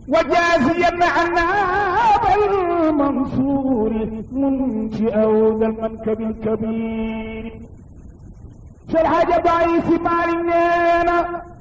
وجازيا عنا بالمنصور منشئ ذا المنكب الكبير شرح ضعيف مالنا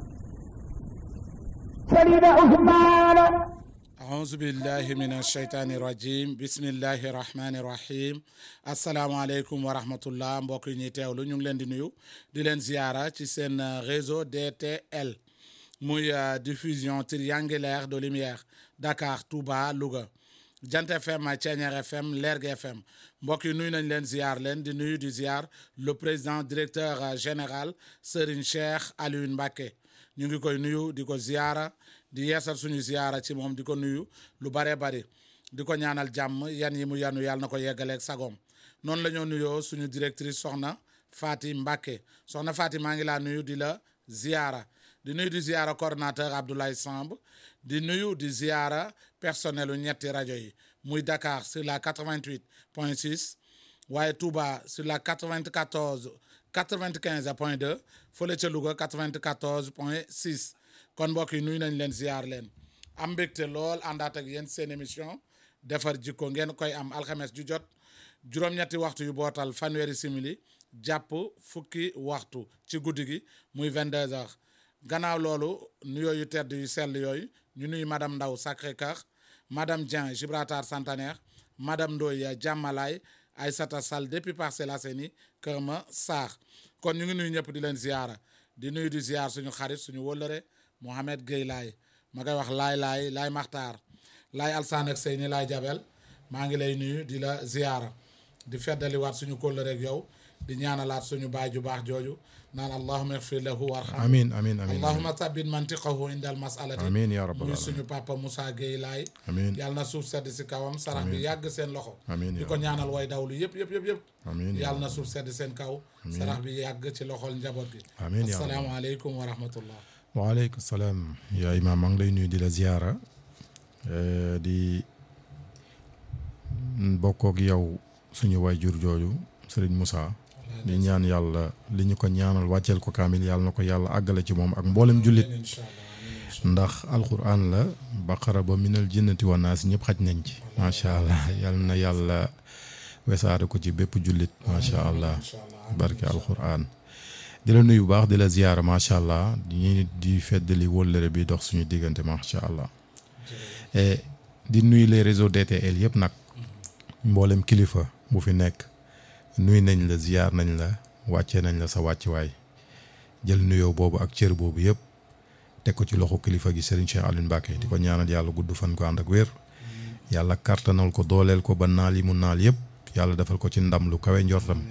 سليم عثمان أعوذ بالله من الشيطان الرجيم بسم الله الرحمن الرحيم asalaamaaleykum wa rahmatullah mbokk yi ñuy teewlu ñu ngi leen di nuyu di leen ziara ci seen réseau DTL muy diffusion triangulaire de lumière Dakar Touba Louga Jant FM Thiéniere FM Lergui FM mbokk yi nuyu nañ leen ziar leen di nuyu di ziar le président directeur général Serigne Cheikh Alioune Mbacké ñu ngi koy nuyu di ko ziara di yeesal suñu ziara ci moom di ko nuyu lu bare bari di ko ñaanal jàmm yan yi mu yanu yàlla na ko yeggaleeg sagoom noonu la ñoo nuyoo suñu directrice soxna Fati Mbacké soxna Fati maa ngi laa nuyu di la ziara di nuyu di ziara coordonnateur Abdoulaye Samb di nuyu di ziara personnel u ñetti rajo yi muy Dakar sur la 88 point 6 waaye Touba sur la 94 95 point 2 fële ca Louga 94 point 6 kon mbokk yi nuyu nañ leen ziar leen am mbégte lool àndaat ak yéen seen émission defar jikko ngeen koy am alxames ju jot juróom-ñetti waxtu yu bootal fanweeri simili jàpp fukki waxtu ci guddi gi muy 22 heures gannaaw loolu nuyoo yu tedd yu sell yooyu ñu nuyu madame Ndaw Sacré-Cœur madame Dieng Gibraltar Centenaire madame Ndoye Jàmmalaay Aïssata Sall depuis Parcelles Assainies Kër Massar kon ñu ngi nuyu ñëpp di leen ziara di nuyu di ziar suñu xarit suñu wëllëre Mohamed Gueye laay ma koy wax laay laay laay maxtaar laay alsaan ak sëy ni laay jabel maa ngi lay nuyu di la ziara di feddaliwaat suñu kóllëre ak yow di ñaanalaat suñu baay ju baax jooju naan allahuma igfir lahu warham amiin amiin amiin allahuma tabbit mantiqahu indal masalati amiin yaa rabbal muy aalamiin suñu papa Moussa Gueye laay amiin yàlla na suuf sedd si kawam sarax bi yàgg seen loxo amiin di yaa ko ñaanal way dawlu yëpp yëpp yëpp yëpp amiin yaa yàlla na suuf sedd seen kaw sarax bi yàgg ci loxol njaboot gi amiin yaa rabbal asalaamaaleykum wa rahmatullah waaleykum salaam yaa imaam maa ngi lay nuyu di la ziara di bokkook yow suñu waajur jooju Serigne Moussa di ñaan yàlla li ñu ko ñaanal wàcceel ko kaamil yàlla na ko yàlla àggale ci moom ak mboolem jullit incha allah ndax alquran la baqara ba minal jinnati wa naas ñëpp xaj nañ ci macha allah yal na yàlla wesaare ko ci bépp jullit macha allah incha allah barke alquran di la nuyu bu baax di la ziyaara macha allah di ñu di feddali wóllëre bi dox suñu diggante macha allah et di nuyu les réseaux DTL yëpp nag mboolem kilifa bu fi nekk nuyu nañ la ziyaar nañ la wàccee nañ la sa wàccuwaay jël nuyoo boobu ak cër boobu yëpp teg ko ci loxo kilifa gi Serigne Cheikh Alioune Mbacké di ko ñaanal yàlla gudd fan ko ànd ak wér yàlla kartanal ko dooleel ko ba naal yi mu naal yëpp yàlla defal ko ci ndam lu kawe njortam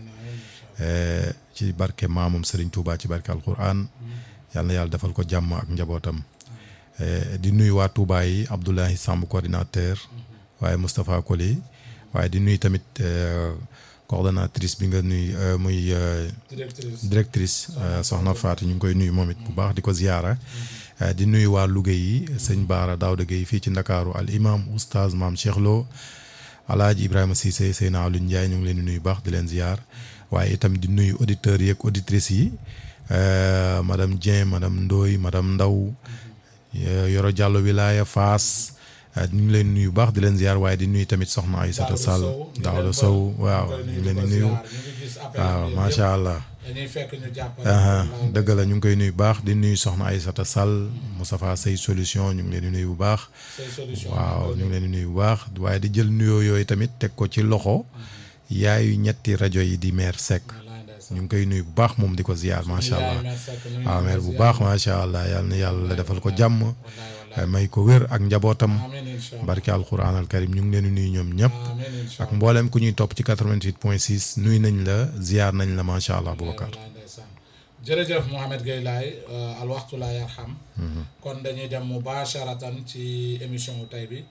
Eh, ci barke maamam Serigne Touba ci barke alquran yal na yàlla defal ko jàmm ak njabootam Eh, di nuyu waa Touba yi Abdoulaye Samb coordinateur waaye Moustapha Koli waaye di nuyu tamit eh, coordonnatrice bi nga nuyu eh, muy eh, directrice directrice eh, Soxna Fatou ñu ngi koy nuyu moom it bu baax di ko ziyaara Eh, di nuyu waa Louga yi sëñ Baara Daouda Gueye fii ci Ndakaaru al imam oustaz maam Cheikh Lo alaaji Ibrahima Cissé Seyna Alioune Ndiaye ñu ngi leen di nuyu baax di leen ziyaar waaye itam di nuyu auditeurs yi ak auditrices yi euh, madame Dieng madame Ndoye madame Ndaw euh, Yoro Diallo Wilaya Faas euh, ñu ngi leen nuyu baax di leen ziyaar waaye di nuyu tamit soxna Aïssata Sall Daouda Sow waaw ñu ngi leen di nuyu waaw macha allah dañuy fekk ñu jàpp aha dëgg la ñu ngi koy nuyu baax di nuyu soxna Aïssata Sall Moustapha Sey solution ñu ngi leen di nuyu bu baax say solution waaw ñu ngi leen di nuyu bu baax waaye di jël nuyoo yooyu tamit teg ko ci loxo yaayu ñetti rajo yi di maire Seck wallaay ndeysaan. ñu ngi koy nuyu bu baax moom di ko ziyaar macha allah Yaay Mère Seck, nuyu waaw nañ maire ko bu ziyaar. baax macha allah yal na yàlla defal ko jàmm wallaay wallaay may ko wér ak njabootam amiin incha allah barke alquran al karim ñu ngi leen di nuyu ñoom ñëpp amiin incha ak mboolem ku ñuy topp ci 88 point 6 nuyu nañ la ziyaar nañ la macha allah Boubacar wallaay ndeysaan jërëjëf Mouhamed Gueye laay al waxtu laa yarham kon dañuy dem mubasharatan ci émission wu tey bi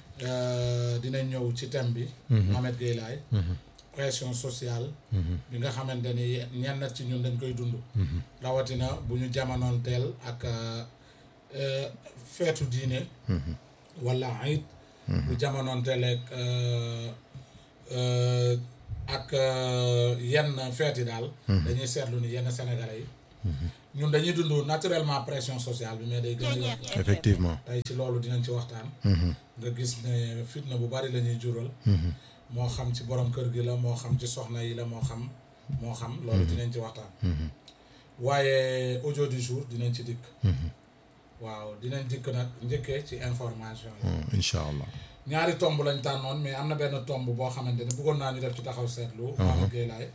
Euh, dinañ ñëw ci thème bi Mouhamed Gueye laay pression sociale bi nga xamante ni ñenn ci ñun dañ koy dund rawatina bu ñu jamonoon teel ak euh, feetu diine wala ayit bu jamonoon teel ak euh, euh, ak euh, yenn feeti daal dañuy seetlu ni yenn sénégalais yi ñun dañuy dund naturellement pression sociale bi mais day gën a yokk effectivement tey ci loolu dinañ ci waxtaan nga gis ne fitna bu bari la ñuy jural moo xam ci borom kër gi la moo xam ci soxna yi la moo xam moo xam loolu dinañ ci waxtaan waaye audio du jour dinañ ci dikk waaw dinañ dikk nag njëkkee ci information yi incha allah ñaari tomb lañ tànnoon mais am na benn tomb boo xamante ne bëggoon naa ñu def ci taxaw seetlu Mamadou Gueye laay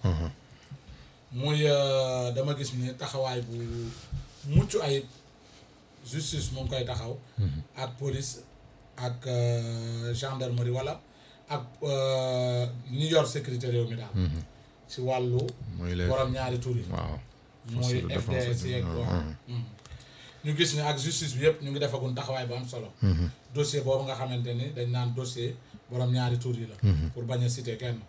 muy euh, dama gis ni taxawaay bu mucc ayib justice mu ngi koy taxaw ak police ak euh, gendarmerie wala ak euh, ñi yor sécurité réew mi daal ci wàllu mooy les borom ñaari tur yi waaw mooy force de défense FDS et yeeg de- waaw ñu gis ni ak justice bi yëpp ñu ngi defagun taxawaay bu am solo dossier boobu nga xamante ni dañ naan dossier borom ñaari tur yi la pour bañ a citer kenn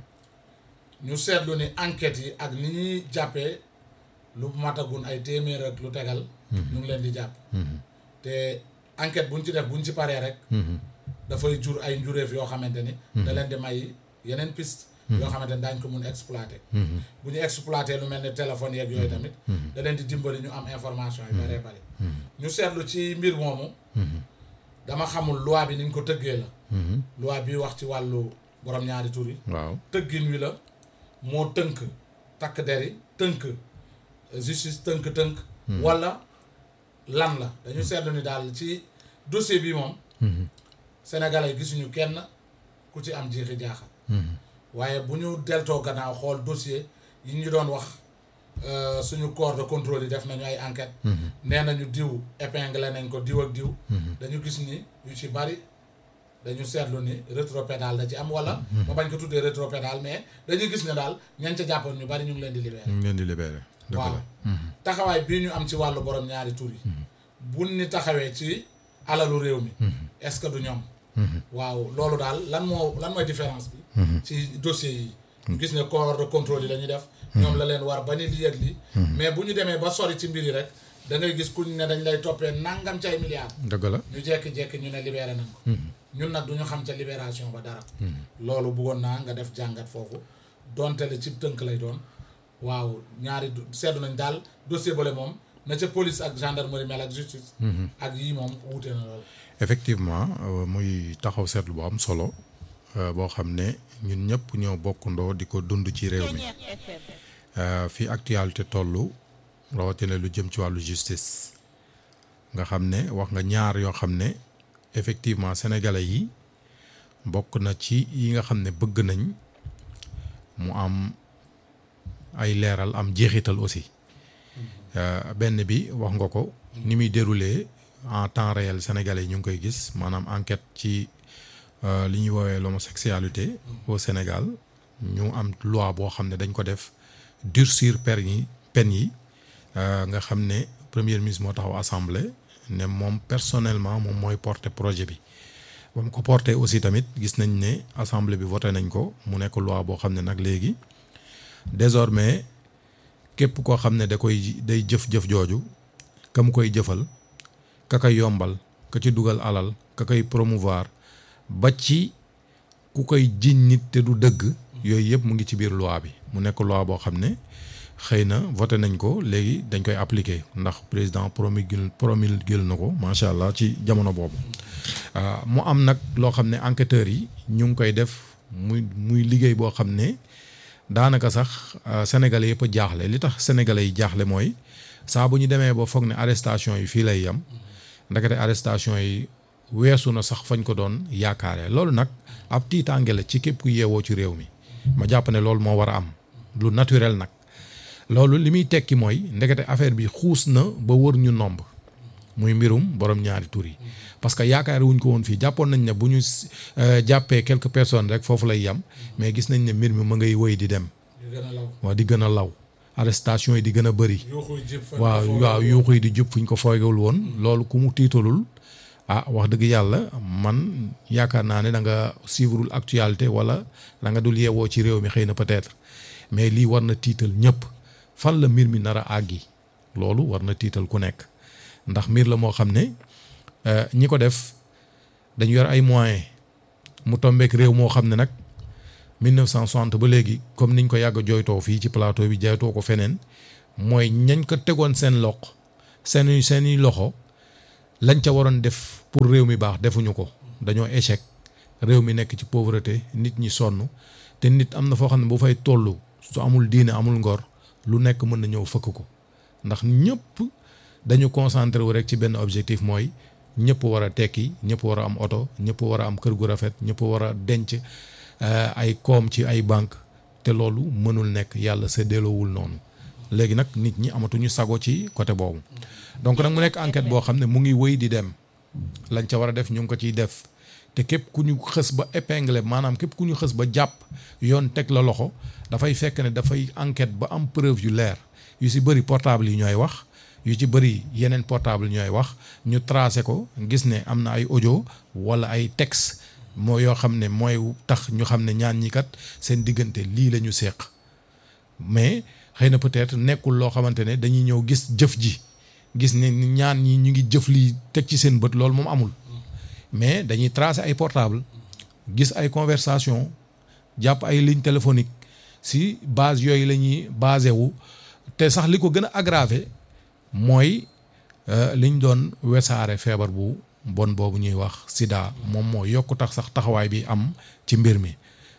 ñu seetlu ni enquêtes yi ak ni ñuy jàppee lu matagun ay téeméer ak lu tegal ñu ngi leen di jàpp te enquête buñ ci def buñ ci paree rek dafay jur ay njuréef yoo xamante ni da leen di may yeneen piste yoo xamante ni daañ ko mun exploiter bu ñu exploiter lu mel ni téléphone yeeg yooyu tamit da leen di dimbali ñu am information yi baree bari ñu seetlu ci mbir moomu dama xamul loi bi niñ ko tëggee la loi bi wax ci wàllu borom ñaari tur yi waaw tëggin wi la moo tënk takk der yi tënk justice tënk-tënk wala lan la dañu seetlu ni daal ci dossier bi moom sénégalais gisuñu kenn ku ci am jiixi jaaxa waaye bu ñu deltoo gannaaw xool dossier yi ñu doon wax euh, suñu corps de contrôle yi def nañu ay enquête nee nañu diw épinglé nañ ko diw ak diw dañu gis ni yu ci bari dañu seetlu ni rétropédale da ci am wala ma bañ ko tuddee rétropédale mais dañuy gis ne daal ñañ ca jàppoon ñu bari ñu ngi leen di libéré ñu ngi leen di libéré dëgg waaw la taxawaay bii ñu am ci wàllu borom ñaari tur yi buñ ni taxawee ci alalu réew mi est-ce que du ñoom waaw loolu daal lan moo lan mooy différence bi ci dossier yi ñu gis ne corps de contrôle yi la ñuy def ñoom la leen war ba ni li yëg li mais bu ñu demee ba sori ci mbir yi rek da ngay gis kuñ ne dañ lay toppee nangam ci ay milliards dëgg la ñu jekki-jekki ñu ne libéré nañ ko ñun nag du ñu xam ca libération ba dara loolu bëggoon naa nga def jàngat foofu donte le ci tënk lay doon waaw ñaari du- seddu nañ daal dossier bale moom na ca police ak gendarmerie mel ak justice ak yii moom wuute na lool effectivement euh, muy taxaw seetlu bu am solo euh, boo xam ne ñun ñëpp ñoo bokkandoo di ko dund ci réew mi Euh, fi actualité tollu rawatina lu jëm ci wàllu justice nga xam ne wax nga ñaar yoo xam ne effectivement sénégalais yi bokk na ci yi nga xam ne bëgg nañ mu am ay leeral am jeexital aussi Euh, benn bi wax nga ko ni muy déroulé en temps réel sénégalais yi ñu ngi koy gis maanaam enquête ci euh, li ñuy woowee l'homosexualité au Sénégal ñu am loi boo xam ne dañ ko def durcir peine yi peine yi euh, nga xam ne premier ministre moo taxaw assemblée ne moom personnellement moom mooy porter projet bi ba mu ko porter aussi tamit gis nañ ne assemblée bi voté nañ ko mu nekk loi boo xam ne nag léegi désormais képp koo xam ne da koy day jëf-jëf jooju ka mu koy jëfal ka koy yombal ka ci dugal alal ka koy promouvoir ba ci ku koy jiñ nit te du dëgg yooyu yëpp mu ngi ci biir loi bi mu nekk loi boo xam ne xëy na voté nañ ko léegi dañ koy appliquer ndax président promulgué promulgué na ko macha allah ci jamono boobu ah, mu am nag loo xam ne enquêteurs yi ñu ngi koy def muy muy liggéey boo xam ne daanaka sax euh, sénégalais yëpp a jaaxle li tax sénégalais yi jaaxle mooy saa bu ñu demee ba foog ne arrestation yi fii lay yem ndakate arrestation yi weesu na sax fañ ko doon yaakaare loolu nag ab tiitaange la ci képp ku yeewoo ci réew mi ma jàpp ne loolu moo war a am lu naturel nag loolu li muy tekki mooy ndekete affaire bi xuus na ba wër ñu nomb muy mbirum borom ñaari tur yi parce que yaakaar wuñ ko woon fii jàppoon nañ ne bu ñu euh, jàppee quelques personnes rek foofu lay yem mais gis nañ ne mbir mi ma ngay wëy di dem di gën a law waaw di gën a law arrestation yi di gën a bëri yuuxuy jib fa waaw waaw yuuxu yi di jub fu ñu ko foogewul woon loolu ku mu tiitalul ah wax dëgg yàlla man yaakaar naa ne da nga suivreul actualité wala da nga dul yeewoo ci réew mi xëy na peut-être mais lii war na tiital ñëpp fan la mbir mi nar a àggi loolu war na tiital ku nekk ndax mbir la moo xam ne euh, ñi ko def dañu yor ay moyens mu tombeek réew moo xam ne nag 1960 ba léegi comme niñ ko yàgg a jooytoo fii ci plateau bi jaytoo ko feneen mooy ñañ ko tegoon seen loq seeni seeni loxo lañ ca waroon def pour réew mi baax defuñu ko dañoo échec réew mi nekk ci pauvreté nit ñi sonn te nit am na foo xam ne bu fay toll su amul diine amul ngor lu nekk mën na ñëw fëkk ko ndax ñëpp dañu concentré wu rek ci benn objectif mooy ñëpp war a tekki ñëpp war a am oto ñëpp war a am kër gu rafet ñëpp war a denc ay koom ci ay banque te loolu mënul nekk yàlla séddaloowul noonu léegi nag nit ñi amatuñu sago ci côté boobu donc nag mu nekk enquête boo xam ne mu ngi wëy di dem lañ ca war a def ñu ngi ko ciy def te képp ku ñu xës ba épinglé maanaam képp ku ñu xës ba jàpp yoon teg la loxo dafay fekk ne dafay enquête ba am preuve yu leer yu si bëri portable yi ñooy wax yu ci bëri yeneen portable ñooy wax ñu tracé ko gis ne am na ay audio wala ay texte moo yoo xam ne mooy tax ñu xam ne ñaan ñi kat seen diggante lii la ñu seq mais xëy na peut-être nekkul loo xamante ne dañuy ñëw gis jëf ji gis ne ñaan ñi ñu ngi jëf lii teg ci seen bët loolu moom amul mais dañuy tracer ay portable gis ay conversation jàpp ay ligne téléphonique si base yooyu la ñuy basé wu te sax li ko gën a aggravé mooy liñ doon wesaare feebar bu bon boobu ñuy wax sida moom moo yokk tax sax taxawaay bi am ci mbir mi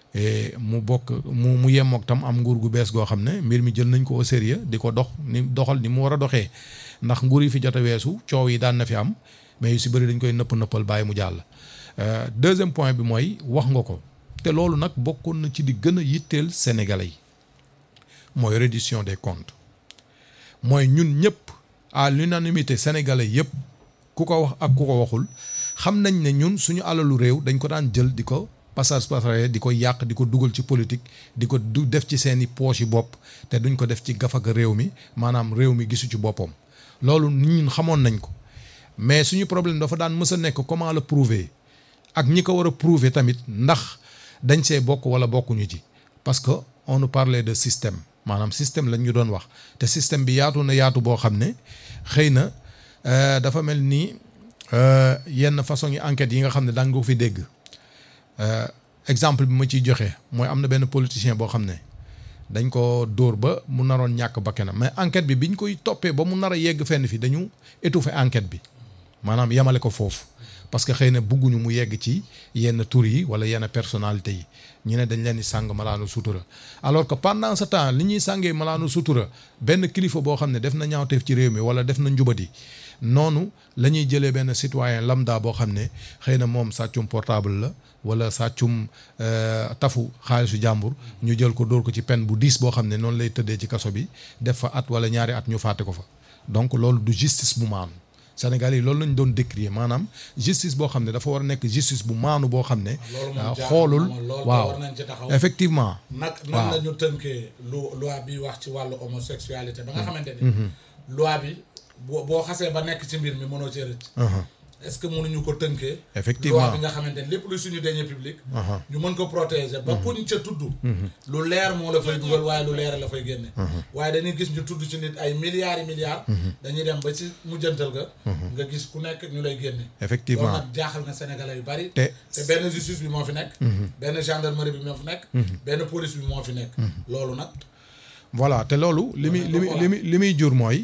mu bokk mu mu yemook tam am nguur gu bees goo xam ne mbir mi jël nañ ko au sérieux di ko dox ni doxal ni mu war a doxee ndax nguur yi fi jot a weesu coow yi daan na fi am mais yu si bëri dañ koy nëpp nëppal bàyyi mu jàll. deuxième point bi mooy wax nga ko te loolu nag bokkoon na ci di gën a yitteel sénégalais yi mooy reddition des comptes mooy ñun ñëpp à l'unanimité sénégalais yëpp ku ko wax ak ku ko waxul xam nañ ne ñun suñu alalu réew dañ ko daan jël di ko passage passager di ko yàq di ko dugal ci politique di ko du def ci seeni poche yi bopp te duñ ko def ci gafaga réew mi maanaam réew mi gisu ci boppam loolu ñun xamoon nañ ko mais suñu problème dafa daan mës a nekk comment le prouver ak ñi ko war a prouver tamit ndax dañ see bokk wala bokkuñu ci parce que on nous parlait de système maanaam système lañ ñu doon wax te système bi yaatu na yaatu boo xam ne xëy na dafa mel ni yenn façon yi enquêtes yi nga xam ne daan nga ko fi dégg exemple bi ma ciy joxe mooy am na benn politicien boo xam ne dañ ko dóor ba mu naroon ñàkk bakkanam mais enquête bi biñ koy toppee ba mu nar a yegg fenn fi dañu étouffer enquête bi maanaam yemale ko foofu parce que xëy na bugguñu mu yegg ci yenn tur yi wala yenn personnalité yi ñu ne dañ leen di sàng malaanu sutura alors que pendant ce temps li ñuy sàngee malaanu sutura benn kilifa boo xam ne def na ñaawteef ci réew mi wala def na njubati noonu la ñuy jëlee benn citoyen lambda boo xam ne xëy na moom sàccum portable la wala sàccum tafu xaalisu jàmbur ñu jël ko dóor ko ci peine bu diis boo xam ne noonu lay tëddee ci kaso bi def fa at wala ñaari at ñu fàtte ko fa donc loolu du justice bu maanu Sénégal yi loolu lañ doon décrier maanaam justice boo xam ne dafa war a nekk justice bu maanu boo xam ne. xoolul waaw effectivement. nag nan la ñu tënkee lu loi bi wax ci wàllu homosexualité ba nga xamante ni. loi bi boo boo xasee ba nekk ci mbir mi mënoo cee rëcc. est-ce que mënuñu ko tënkee. effectivement loi bi nga xamante ni lépp lu suñu deniers publics. ñu mën ko protéger ba kuñ ca tudd. lu leer moo la fay dugal waaye lu leer la fay génne. waaye dañuy gis ñu tudd ci nit ay milliards yi milliards. dañuy dem ba ci mujjantal ga. nga gis ku nekk ñu lay génne. effectivement loolu nag jaaxal na Sénégalais yu bari. te te benn justice bi moo fi nekk. benn gendarmerie bi moo fi nekk. benn police bi moo fi nekk. loolu nag. voilà te loolu li muy li muy li muy li muy jur mooy.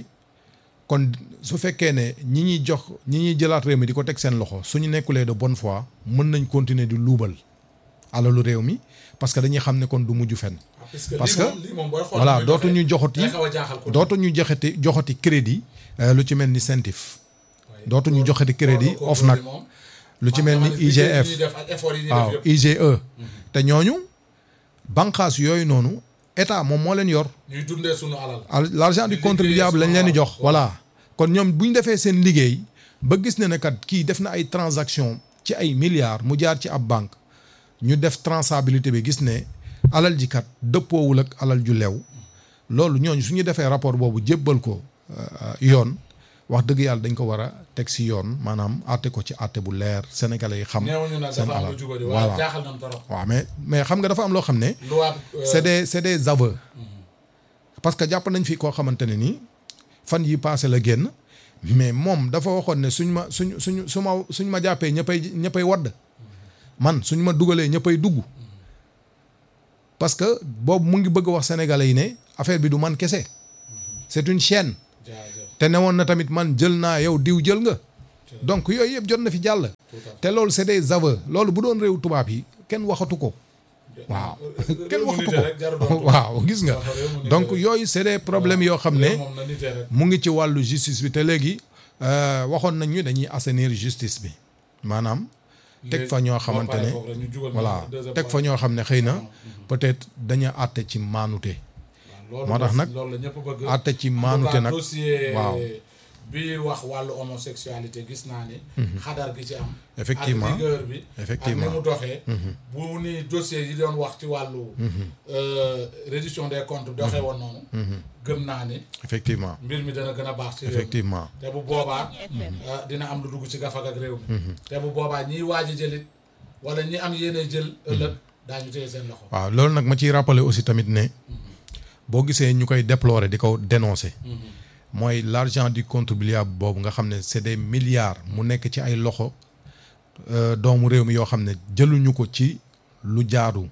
kon su fekkee ne ñi ñuy jox ñi ñuy jëlaat réew mi di ko teg seen loxo suñu nekkulee de bonne foi mën nañ continuer di luubal alalu réew mi parce que dañuy xam ne kon du mujj fenn. parce que voilà dootuñu joxati dootuñu joxati joxati crédit lu ci mel ni CENTIF. dootuñu joxati crédit OFNAC lu ci mel ni IGF waaw IGE. te ñooñu bànqaas yooyu noonu. état moom moo leen yor. ñuy dundee sunu alal. l'argent du contribuable lañ leen di jox. voilà kon ñoom bu ñu defee seen liggéey ba gis ne ne kat kii def na ay transaction ci ay milliards mu jaar ci ab banque ñu def traçabilité bi gis ne alal ji kat dëppoowul ak alal ju lew loolu ñooñu su ñu defee rapport boobu jébbal ko yoon wax dëgg yàlla dañ ko war a teg si yoon maanaam àtte ko ci àtte bu leer sénégalais yi xam. seen alal voilà jaaxal nañ trop. waaw mais mais xam nga dafa am loo xam ne. loi c'est des c'est des aveux. parce que jàpp nañ fi koo xamante ne nii fan yi passé la génn mais moom dafa waxoon ne suñ ma suñ suñ su ma suñ ma jàppee ñëppay ñëppay wadd man suñ ma dugalee ñëppay dugg parce que boobu mu ngi bëgg wax sénégalais yi ne affaire bi du man kese c'est une chaîne jaajëf te ne woon na tamit man jël naa yow diw jël nga donc yooyu yëpp jot na fi jàll tout à fait. te loolu c'est des aveux loolu bu doon réew tubaab yi kenn waxatu ko waaw kenn réew mu waxatu nite rek jarul ko doon waaw gis nga waaw, réew mu nite donc rek. yooyu c'est des problèmes yoo xam ne réew moom na nite rek mu ngi ci wàllu justice bi te léegi euh, waxoon nañ ñu dañuy assainir justice bi maanaam teg fa ñoo xamante ne voilà teg fa ñoo xam ne xëy na peut-être dañu àtte ci maanute moo tax nag loolu la ñëpp bëgg àtte ci maanute nag dossier waaw. bi wax wàllu homosexualité gis naa ni xadar gi ci am Effectivement. ak rigueur bi Effectivement. ak ni mu doxee bu ni dossier yi doon wax ci wàllu euh, reddition des comptes doxee woon noonu gëm naa ni effectivement mbir mi dana gën a baax ci réew mi effectivement te bu boobaa ah, dina am lu dugg ci gafak ak réew mi te bu boobaa ñiy waaj a jëlit wala ñi am yéene jël ëllëg daañu téye seen loxo waaw loolu nag ma ciy rappeler aussi tamit ne boo gisee ñu koy déplorer di ko dénoncer mooy l'argent du contribuable boobu nga xam ne c'est des milliards mu nekk ci ay loxo euh, doomu réew mi yoo xam ne jëluñu ko ci lu jaadu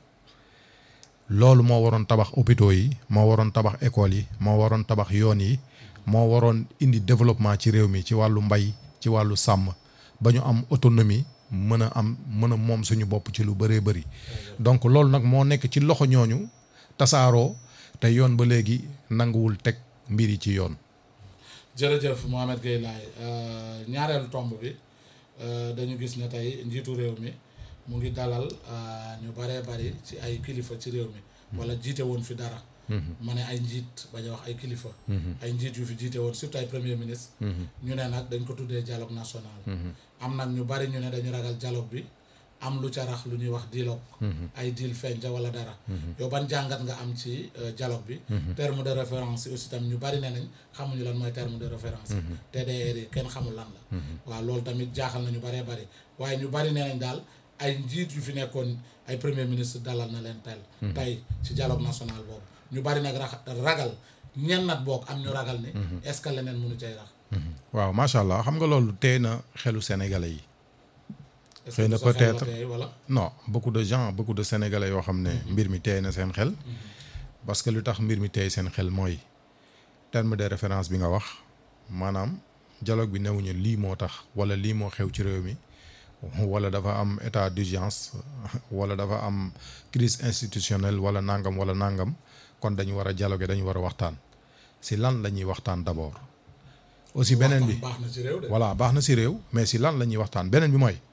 loolu moo waroon tabax hôpitaux yi moo waroon tabax écoles yi moo waroon tabax yoon yi moo waroon indi développement ci réew mi ci wàllu mbay ci wàllu sàmm ba ñu am autonomie mën a am mën a moom suñu bopp ci lu bëree bëri donc loolu nag moo nekk ci loxo ñooñu tasaaroo te yoon ba léegi nanguwul teg mbir yi ci yoon jërëjëf Mohamed Gueye Laye euh, ñaareelu tomb bi euh, dañu gis ne tey njiitu réew mi mu ngi dalal euh, ñu baree bari ci ay kilifa ci réew mi wala jiite woon fi dara ma ne ay njiit bañ a wax ay kilifa ay njiit yu fi jiite woon surtout ay premier ministre ñu ne nag dañ ko tuddee dialogue national am nag ñu bari ñu ne dañu ragal dialogue bi am lu ca rax lu ñuy wax dialogue ay deal feeñ ca wala dara yow ban jàngat nga am ci euh, dialogue bi terme de référence yi aussi tam ñu bari ne nañ xamuñu lan mooy terme de référence yi TDR yi kenn xamul lan la waaw loolu tamit jaaxal na ñu baree bari waaye ñu bari ne nañ daal ay njiit yu fi nekkoon ay premier ministre dalal na leen tel tey ci dialogue national boobu ñu bari nag rax ragal ñen nat boog am ñu ragal ni est-ce que leneen mënu cay rax waaw macha allah xam nga loolu tey na xelu sénégalais yi est-ce Xëy que na sa xel la peut-être. tey wala non beaucoup de gens beaucoup de sénégalais yoo xam ne mbir mi teey na seen xel parce que lu tax mbir mi teey seen xel mooy terme de référence bi nga wax maanaam dialogue bi newuñu lii moo tax wala lii moo xew ci réew mi wala dafa am état d'urgence wala dafa am crise institutionnelle wala nangam wala nangam kon dañu war a dialoguer dañu war a waxtaan si lan la ñuy waxtaan d'abord aussi beneen bi waxtaan baax na ci réew de voilà baax na si réew mais si lan la ñuy waxtaan beneen bi mooy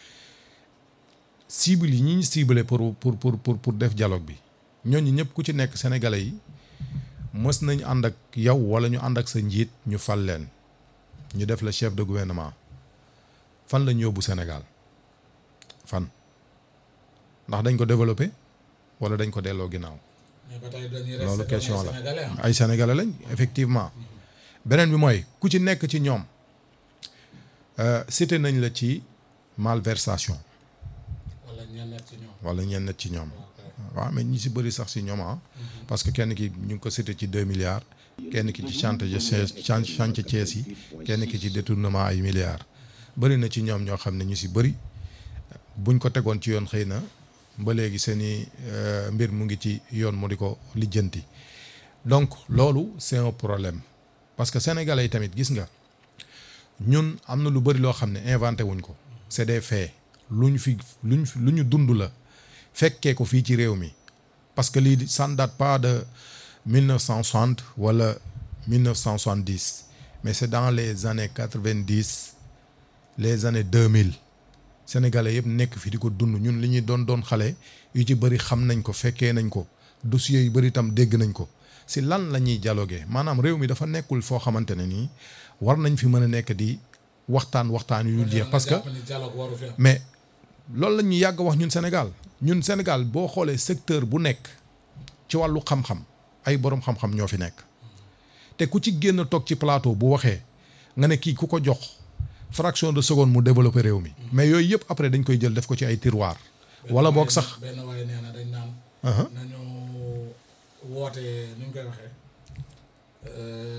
cible yi ñi ñu ciblé pour pour pour pour pour def dialogue bi ñooñu ñëpp ku ci nekk sénégalais yi mës nañ ànd ak yow wala ñu ànd ak sa njiit ñu fal leen ñu def la chef de gouvernement fan lañ yóbbu Sénégal fan ndax dañ ko développé wala dañ ko delloo ginnaaw mais ba tey dañuy loolu resté question doon ay la sénégalais ah. ay sénégalais lañ effectivement beneen bi mooy ku ci nekk ci ñoom euh, cité nañ la ci malversation wala ñenn ci ñoom. wala ñenn ci ñoom ok. waaw mais ñi si bëri sax si ñoom ah parce que kenn ki ñu ngi ko cité ci deux milliards kenn ki ci chantier chan- chantier Thiès yi kenn ki ci détournement ay milliards bëri na ci ñoom ñoo xam ne ñu si bëri buñ ko tegoon ci yoon xëy na ba léegi seen i euh, mbir mu ngi ci yoon mu di ko lijjanti donc loolu c'est un problème parce que sénégalais yi tamit gis nga ñun am na lu bëri loo xam ne inventé wuñ ko c'est des faits lu ñu fi lu ñu fi lu ñu dund la fekkee ko fii ci réew mi parce que lii ça ne date pas de 1960 wala 1970 mais c'est dans les années 90 les années 2000 sénégalais yëpp nekk fi di ko dund ñun li ñuy doon doon xale yu ci bëri xam nañ ko fekkee nañ ko dossiers yu bëri itam dégg nañ ko si lan la ñuy dialoguer maanaam réew mi dafa nekkul foo xamante ne nii war nañ fi mën a nekk di waxtaan waxtaan yu dul jeex parce que jàpp ni dialogue waru fi am. mais loolu la ñuy yàgg wax ñun Sénégal ñun Sénégal boo xoolee secteur bu nekk ci wàllu xam-xam ay boroom xam-xam ñoo fi nekk te ku ci génn toog ci plateau bu waxee nga ne kii ku ko jox fraction de seconde mu développer réew mi mais yooyu yëpp après dañ koy jël def ko ci ay tiroir wala boog sax benn waaye nee na dañ naan. Aha. nañu woote nu ñu koy waxee. euh,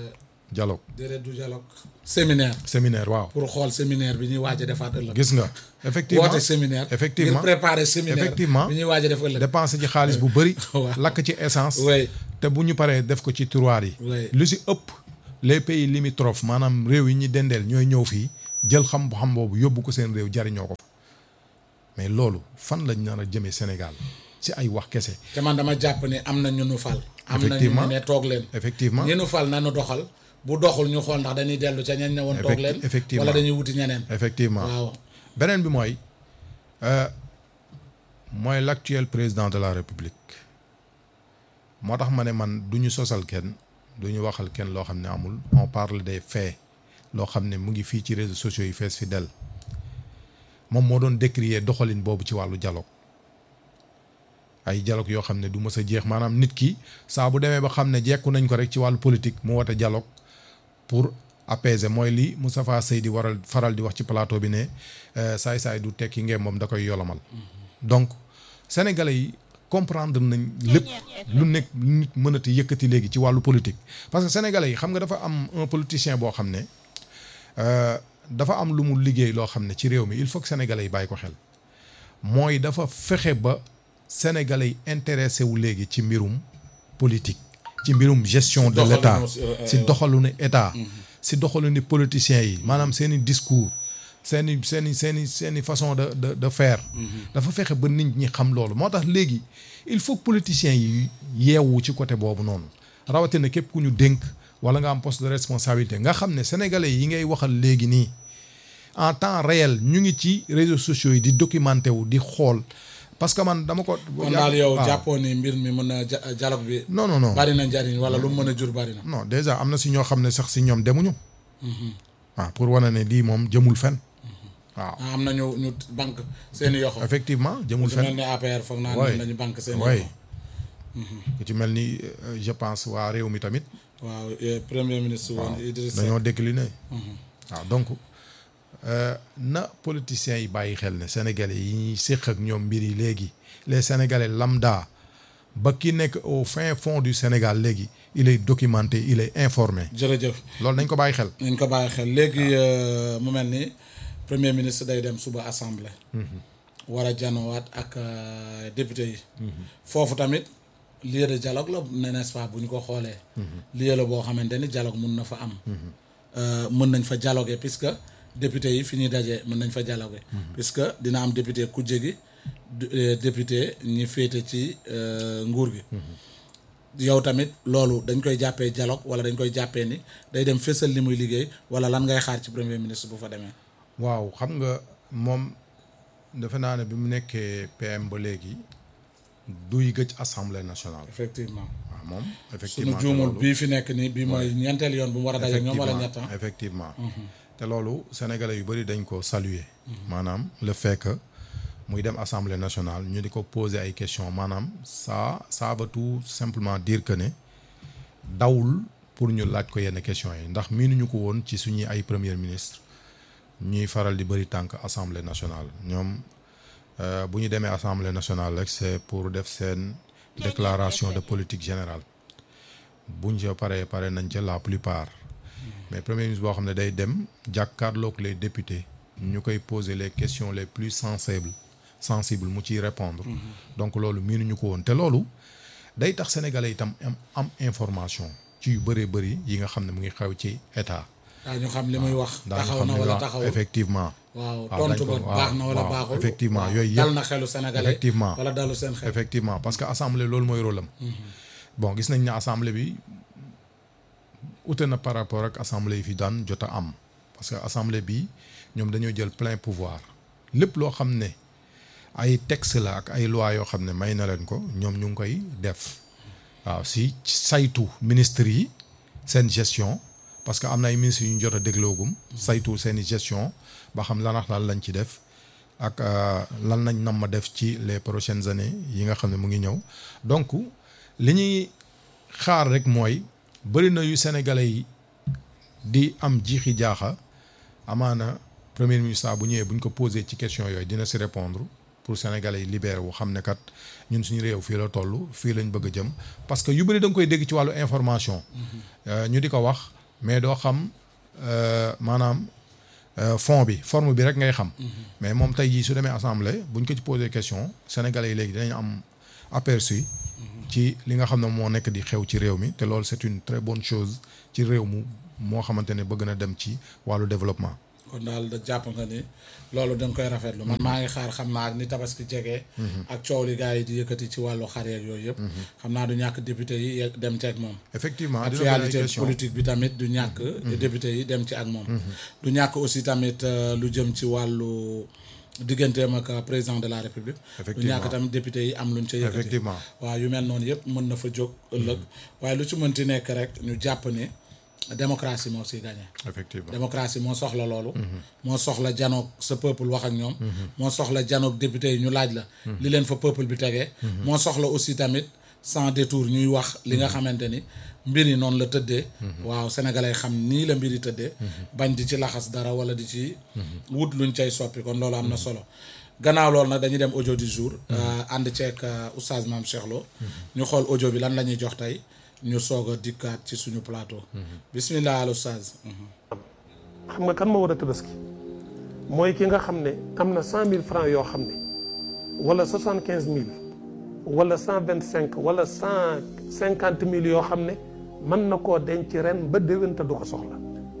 dialogue déedéet du dialogue séminaire séminaire waaw pour xool séminaire bi ñuy waaj a defaat ëllëg gis nga effectivement woote séminaire effectivement ngir préparer séminaire effectivement bi ñuy waaj a def ëllëg dépense ci xaalis bu bëri Waaw. lakk ci essence oui te bu ñu paree def ko ci tiroir yi Oui. lu si ëpp les pays limitrophes maanaam réew yi ñu dendeel ñooy ñëw fii jël xam-xam boobu yóbbu ko seen réew jariñoo ko fa mais loolu fan lañ nar a jëmee Sénégal si ay wax kese te man dama jàpp ne am na ñu nu fal am na ñu Effectivement. ne toog leen effectivement ñi nu fal nanu doxal bu doxul ñu xool ndax dañuy dellu ca ñañ ne woon toog Effecti- leen effectivement. wala dañuy wuti ñeneen effectivement waaw beneen bi mooy euh, mooy l'actuel président de la république moo tax ma ne man du ñu sosal kenn du ñu waxal kenn loo xam ne amul on parle des faits loo xam ne mu ngi fii ci réseaux sociaux yi fees fi del moom moo doon décrier doxalin boobu ci wàllu dialogue ay dialogue yoo xam ne du mës a jeex maanaam nit ki saa bu demee ba xam ne jekku nañ ko rek ci wàllu politique mu woote dialogue pour apaiser mooy li Moustapha Seydi waral faral di wax ci plateau bi ne saay-saay du tekki ngeen moom da koy yolomal donc sénégalais yi comprendre nañ lépp lu nekk lu nit mënati yëkkati léegi ci wàllu politique parce que sénégalais yi xam nga dafa am un politicien boo xam ne euh, dafa am lu mu liggéey loo xam ne ci réew mi il faut que sénégalais yi bàyyi ko xel mooy dafa fexe ba sénégalais yi intéressé wu léegi ci mbirum politique ci mbirum gestion de doxalinu, l'état euh, si doxalinu état si doxalinu politiciens yi maanaam seen i discours seen i seen i seen i seen i façon de de de faire dafa fexe ba nit ñi xam loolu moo tax léegi il faut que politiciens yi yeewu ci côté boobu noonu rawatina képp ku ñu dénk wala nga am poste de responsabilité nga xam ne sénégalais yi ngay waxal léegi nii en temps réel ñu ngi ci réseaux sociaux yi di documenté wu di xool parce que man dama ko. kon daal yow waaw. jàppoo ni mbir mi mën na ja- dialogue bi non non non bari na njariñ wala lu mu mën a jur bari na non déjà am na si ñoo xam ne sax si ñoom demuñu. waaw pour wane ne lii moom jëmul fen waaw ah, am na ñu ñu banque seen i yoxo effectivement jëmul su mel fen ni APR foog naa Ouais. ne nañu banque seen i oui yoxo ku ci mel ni euh, je pense waa réew mi tamit waaw eh, premier ministre woon Idriss Seck dañoo décliné waaw donc euh, na politiciens yi bàyyi xel ne sénégalais yi ñuy séq ak ñoom mbir yi léegi les sénégalais lambda ba ki nekk au fin fond du Sénégal léegi il est documenté il est informé jërëjëf loolu nañ ko bàyyi xel nañ ko bàyyi xel léegi euh, mu mel ni premier ministre day dem suba assemblée war a janowaat ak euh, député yi foofu tamit lieu de dialogue la ne n'est-ce pas bu ñu ko xoolee lieu la boo xamante ni dialogue mun na fa am Euh, mën nañ fa dialoguer puisque député yi fi ñuy dajee mën nañ fa dialoguer puisque dina am député kujje gi du- euh, député ñi féete ci euh, nguur gi yow tamit loolu dañ koy jàppee dialogue wala dañ koy jàppee ni day dem fésal li muy liggéey wala lan ngay xaar ci premier ministre bu fa demee waaw xam nga moom defe naa ne bi mu nekkee PM ba léegi duy gëj assemblée nationale effectivement waaw moom suñu effectivement te juumul loolu- bii fi nekk nii bii mooy ñeenteel yoon bu mu war a daje ak ñoom wala ñett ah. effectivement te loolu sénégalais yu bëri dañ ko saluer maanaam le fait que muy dem assemblée nationale ñu di ko poser ay questions maanaam ça ça veut tout simplement dire que ne dawul pour ñu laaj ko yenn questions yi ndax miinuñu ko woon ci suñuy ay premier ministre ñuy faral di bëri tànk assemblée nationale ñoom euh, bu ñu demee assemblée nationale rek c'est pour def seen déclaration de politique générale buñ ca paree pare nañ ca la plupart mais premier ministre boo xam ne day dem jàkkaarloog les députés ñu koy poser les questions les plus sensibles sensibles mu ciy répondre donc loolu miinuñu ko woon te loolu day tax sénégalais itam am am information ci yu bëree bëri yi nga xam ne mu ngi xew ci état daa ñu xam li muy wax daañu taxaw xam na ne wala waaw, taxawul effectivement waaw waaw, tontu dañ ba ko- waaw, baax na wala waaw, baaxul effectivement, waaw, yooyu dal yëpp. na xelu sénégalais Effectivement. wala dalu seen xel effectivement parce que assemblée loolu mooy rôle am bon gis nañ ne assemblée bi ute na par rapport ak assemblée yi fi daan jot a am parce que assemblée bi ñoom dañoo jël plein pouvoir lépp loo xam ne ay texte la ak ay loi yoo xam ne may na leen ko ñoom ñu ngi koy def waaw si saytu ministres yi seen gestion parce que am na ay ministres yu ñu jot a dégloogum saytu seen i gestion ba xam lan ak lan lañ ci def ak euh, lan nañ nam ma def ci les prochaines années yi nga xam ne mu ngi ñëw donc li ñuy xaar rek mooy bëri na yu sénégalais yi di am jiixi jaaxa amaana premier ministre bu ñëwee bu ñu ko posé ci question yooyu dina si répondre pour sénégalais yi libéré wu xam ne kat ñun suñu réew fii la toll fii lañ bëgg a jëm parce que yu bëri da nga koy dégg ci wàllu information. Euh, ñu di ko wax mais doo xam euh, maanaam euh, fond bi forme bi rek ngay xam mais moom tey jii su demee assemblée buñ ko ci posé question sénégalais yi léegi dinañ am aperçu ci li nga xam ne moo nekk di xew ci réew mi te loolu c'est une très bonne chose ci réew mu moo xamante ne bëgg na dem ci wàllu développement kon daal da jàpp nga ni loolu da nga koy rafetlu man maa ngi xaar xam naa ni tabaski jege. ak coow li gars yi di yëkkati ci wàllu xar yeeg yooyu yëpp. xam naa du ñàkk député yi yegg dem ci ak moom. effectivement dina bëri ay actualité question politique bi tamit du ñàkk. député yi dem ci ak moom. du ñàkk aussi tamit euh, lu jëm ci wàllu digganteem ak euh, président de la république. du Effectivement. ñàkk tamit député yi am luñ ca yëkkati. effectivement waaw yu mel noonu yëpp mën na fa jóg ëllëg waaye lu ci mënti nekk rek ñu jàpp ne démocratie moo siy gagné. effectivement démocratie moo soxla loolu. moo soxla janoog sa peuple wax ak ñoom. moo soxla janoog député yi ñu laaj la. li leen fa peuple bi tegee. moo soxla aussi tamit sans détour ñuy wax li nga xamante ni mbir yi noonu la tëddee. waaw sénégalais xam nii la mbir yi tëddee. bañ di ci laxas dara wala di ci. wut luñ cay soppi kon loolu am na solo. gannaaw loolu nag dañuy dem audio du jour. ànd ceeg oustaz Mame Cheikh Lo. ñu xool audio bi lan la ñuy jox tey ñu soog a dikkaat ci suñu plateau. bismillah al oustaz. xam nga kan moo war a tabaski mooy ki nga xam ne am na cent mille francs yoo xam ne wala soixante quinze mille wala cent vingt cinq wala cent cinquante mille yoo xam ne mën na koo denc ren ba déwén te du ko soxla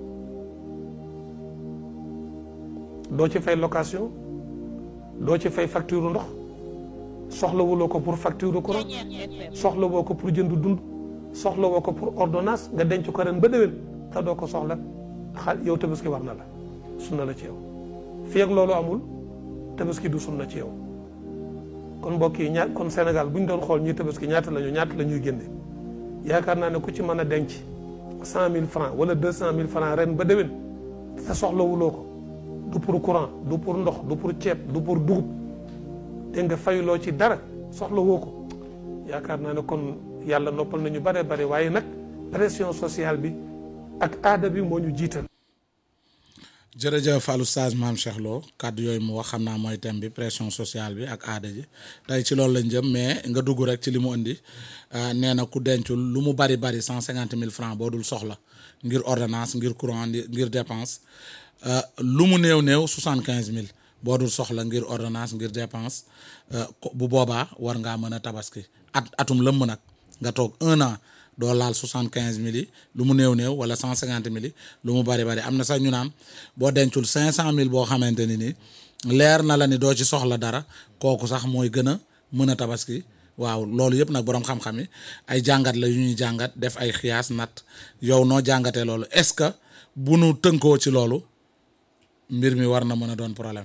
doo ci fay location doo ci fay facture ndox soxlawuloo ko pour facture courant soxlawoo ko pour jënd dund soxlawoo ko pour ordonnance nga denc ko ren ba déwén te doo ko soxla xaal yow tabaski war na la sunna la ci yow fii ak loolu amul tabaski du sunna ci yow kon mbokk yi ñaat kon Sénégal bu ñu doon xool ñuy tabaski ñaata la ñu ñaata la ñuy génne yaakaar naa ne ku ci mën a denc cent mille francs wala deux cent mille francs ren ba déwén te soxlawuloo ko du pour courant du pour ndox du pour ceeb du pour dugub te nga fayuloo ci dara soxlawoo ko yaakaar naa ne kon yàlla noppal nañu bare bare waaye nag pression sociale bi ak aada bi moo ñu jiital jërëjëf al oustaz Mame Cheikh Lo kàddu yooyu mu wax xam naa mooy thème bi pression sociale bi ak aada ji tey ci loolu lañ jëm mais nga dugg rek ci li mu indi nee na ku dencul lu mu bari bari cent cinquante mille francs boo dul soxla ngir ordonnance ngir courant ngir dépense lu mu néew néew soixante quinze mille boo dul soxla ngir ordonnance ngir dépense bu boobaa war ngaa mën a tabaski at atum lëmm nag nga toog un an doo laal soixante quinze mille yi lu mu néew néew wala cent cinquante mille yi lu mu bari bari am na sax ñu naan boo dencul cinq cent mille boo xamante ni nii leer na la ni doo ci soxla dara kooku sax mooy gën a mën a tabaski waaw loolu yëpp nag boroom xam-xam yi ay jàngat la yu ñuy jàngat def ay xiyaas nat yow noo jàngatee loolu est-ce que bu nu tënkoo ci loolu mbir mi war na mën a doon problème.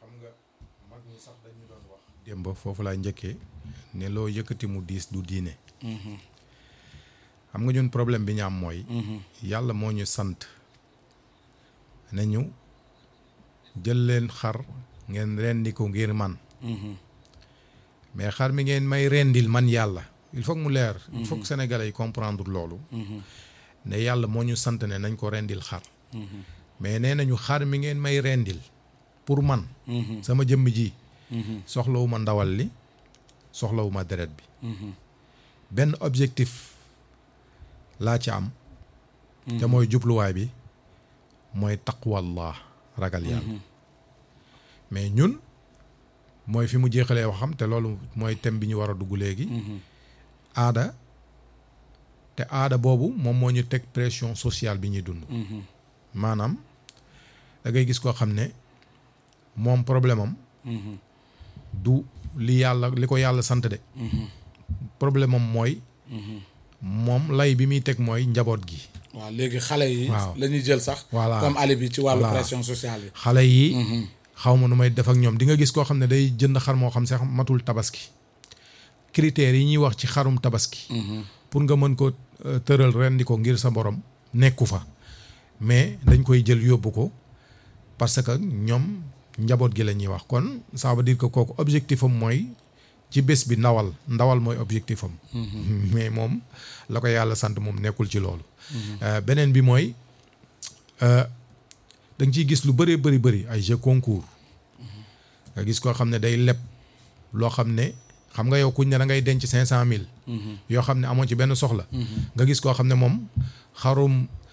démb foofu laa njëkkee ne loo yëkkati mu diis du diine xam nga ñun problème bi ñu am mooy yàlla moo ñu sant ne ñu jël leen xar ngeen rendi ko ngir man mais xar mi ngeen may rendil man yàlla il faut que mu leer il faut que sénégalais yi comprendre loolu ne yàlla moo ñu sant ne nañ ko rendil xar mais nee nañu xar mi ngeen may rendil pour man sama jëmm ji soxlawuma ndawal li soxlawuma deret bi benn objectif laa ci am te mooy jubluwaay bi mooy taqwallah ragal yàlla mais ñun mooy fi mu jeexalee waxam te loolu mooy thème bi ñu war a dugg léegi aada te aada boobu moom moo ñu teg pression sociale bi ñuy dund maanaam da ngay gis koo xam ne moom problème am du li yàlla li ko yàlla sant de problème am mooy moom lay bi muy teg mooy njaboot gi waaw léegi xale yi. waaw la ñuy jël sax. Voilà. comme ali bi ci wàllu Voilà. pression sociale bi. xale yi xaw ma nu may def ak ñoom di nga gis koo xam ne day jënd xar moo xam sax matul tabaski critères yi ñuy wax ci xarum tabaski pour nga mën ko euh, tëral rendi ko ngir sa borom nekku fa mais dañ koy jël yóbbu ko parce que ñoom njaboot gi la ñuy wax kon ça veut dire que kooku objectif am mooy ci bés bi ndawal ndawal mooy objectif am mais moom la ko yàlla sant moom nekkul ci loolu Euh, beneen bi mooy euh, da nga ciy gis lu bëree bëri bëri ay jeux concours nga gis koo xam ne day leb loo xam ne xam nga yow kuñ ne da ngay denc cinq cent mille yoo xam ne amoo ci benn soxla nga gis koo xam ne moom xarum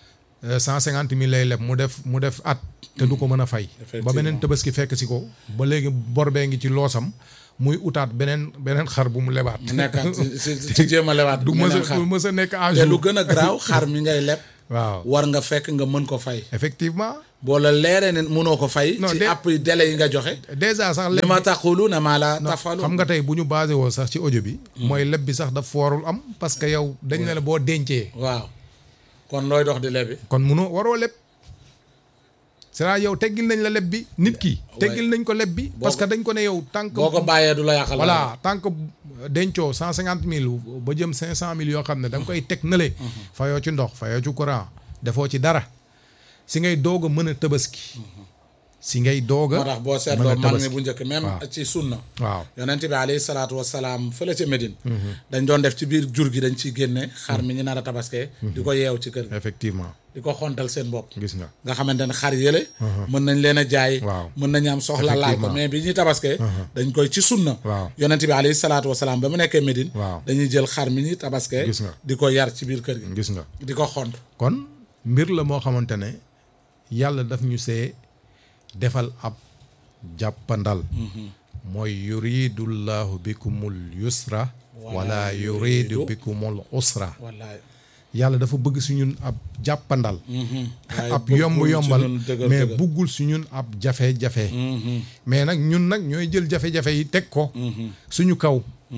cent cinquante mille lay leb mu def mu def at te du ko mën a fay ba Effectivement. beneen tabaski fekk si ko ba léegi bor bee ngi ci loosam muy utaat beneen beneen xar bu mu lebaat mu nekkaat ci ci ci jéem a lewaat du mës meneen a xar du mës a nekk à te lu jour gën a garaaw xar mi ngay leb waaw war nga fekk nga mën ko fay effectivement boo la leeree ne mënoo ko fay Non, ci de- app délai yi nga joxe déjà sax li leb ma taquluuna maa la non, tafaluun xam nga tey bu ñu basé woo sax ci audio bi mooy leb bi sax daf warul am parce que yow dañ ne la boo dencee waaw kon looy dox di lebi kon munoo waroo leb c'est-à-dire yow teggil nañ la leb bi nit ki teggil nañ ko leb bi parce que dañ ko ne yow tant que boo ko bàyyee du la yàqal voilà tant que dencoo cent cinquante mille ba jëm cinq cent mille yoo xam ne da nga koy teg nële fayoo ci ndox fayoo ci courant defoo ci dara si ngay doog a mën a tabaski si ngay doog a moo tax boo mën seetloo a mag mi tabaski bu njëkk même waaw. ci sunna waaw yonent bi alayhi salaatu wasalaam fële ca Médine dañ doon def ci biir jur gi dañ ciy génne xar mi ñu nar a tabaskee di ko yeew ci kër gi effectivement di ko xontal seen bopp gis nga nga xamante ne xar yële mën nañ leen a jaay Waaw. mën nañu am soxla laal ko Effectivement. mais bi ñuy tabaskee dañ koy ci sunna Waaw. yonent bi alayhi salaatu wasalaam ba mu nekkee Médine Waaw. dañuy jël xar mi ñuy tabaskee Gis nga. di ko yar ci biir kër gi gis nga di ko xont kon mbir la moo xamante ne yàlla daf ñu see defal ab jàppandal mooy yuridullahu bikumul yusra wala yuridu bikumul usra wallaay yàlla dafa bëgg si ñun ab jàppandal waaye ab bëggul yomb ci yombal ñun dëgër mais dëgër. buggul si ñun ab jafe-jafe mais nag ñun nag ñooy jël jafe-jafe yi teg ko suñu kaw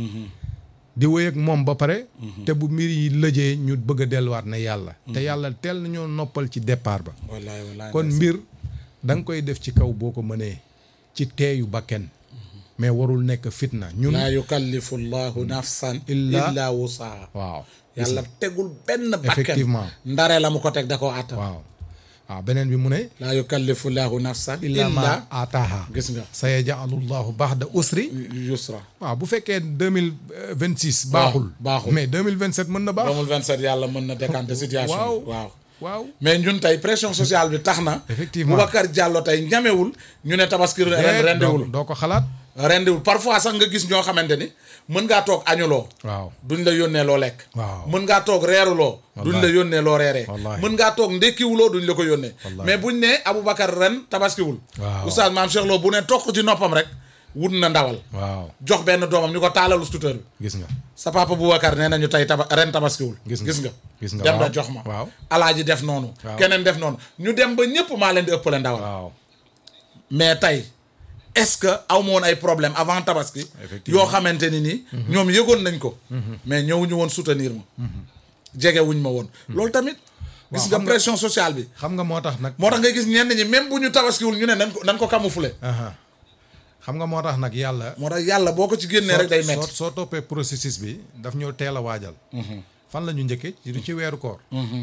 di wéy ak moom ba pare te bu mbir yi lëjee ñu bëgg a delluwaat ne yàlla te yàlla teel nañoo noppal ci départ ba wallaay wallaay kon mbir da nga koy def ci kaw boo ko mënee ci teeyu bakken mais warul nekk fitna ñun laa yukallifu llahu nafsan Illa- illa wusaha waaw yàlla tegul benn bakken Effectivement. ndare la mu ko teg da koo àttan waaw waaw beneen bi mu ne laa yukallifu llahu nafsan illa ma illa ataaha gis nga sa yaj'alu llahu ba'da usri yusra waaw bu fekkee deux mille vingt six baaxul baaxul. mais deux mille vingt sept mën na baax 2027 yàlla mën na décanter situation waaw bi waaw waaw mais ñun tey pression sociale bi tax na Effectivement. Boubacar Diallo tey ñamewul ñu ne tabaski ren doo rendiwul doo ko xalaat rendiwul parfois sax nga gis ñoo xamante ni mën ngaa toog añuloo waaw duñ la yónnee loo lekk Waaw. mën ngaa toog reeruloo duñ la yónnee loo reeree Wallaahi. mën ngaa toog ndékkiwuloo duñ la ko yónnee Wallaahi. mais buñ ne Aboubacar ren tabaskiwul Waaw. oustaz maam Cheikh Lo bu ne toog ci noppam rek wut na ndawal waaw jox benn doomam ñu ko taalalu scooter bi gis nga sa papa Boubacar nee nañu tey taba ren tabaskiwul Gis nga. gis nga Gis nga, dem na waaw. jox ma Waaw. alaaji def noonu Waaw. keneen def noonu ñu dem ba ñëpp maa leen di ëppale ndawal waaw mais tey est-ce que aw ma woon ay problème avant tabaski Effectivement. yoo xamante ni nii ñoom yëgoon nañ ko mais ñëwuñu woon soutenir ma jege wuñ ma woon loolu tamit gis Waaw, nga xam nga- pression sociale bi xam nga moo tax nag moo tax ngay gis ñenn ñi même bu ñu tabaskiwul ñu ne nan ko nan ko camoufler aha xam nga moo tax nag yàlla moo tax yàlla boo ko ci génnee rek day soo metti soo toppee processus bi daf ñoo teel a waajal fan la ñu njëkkee ci ci weeru koor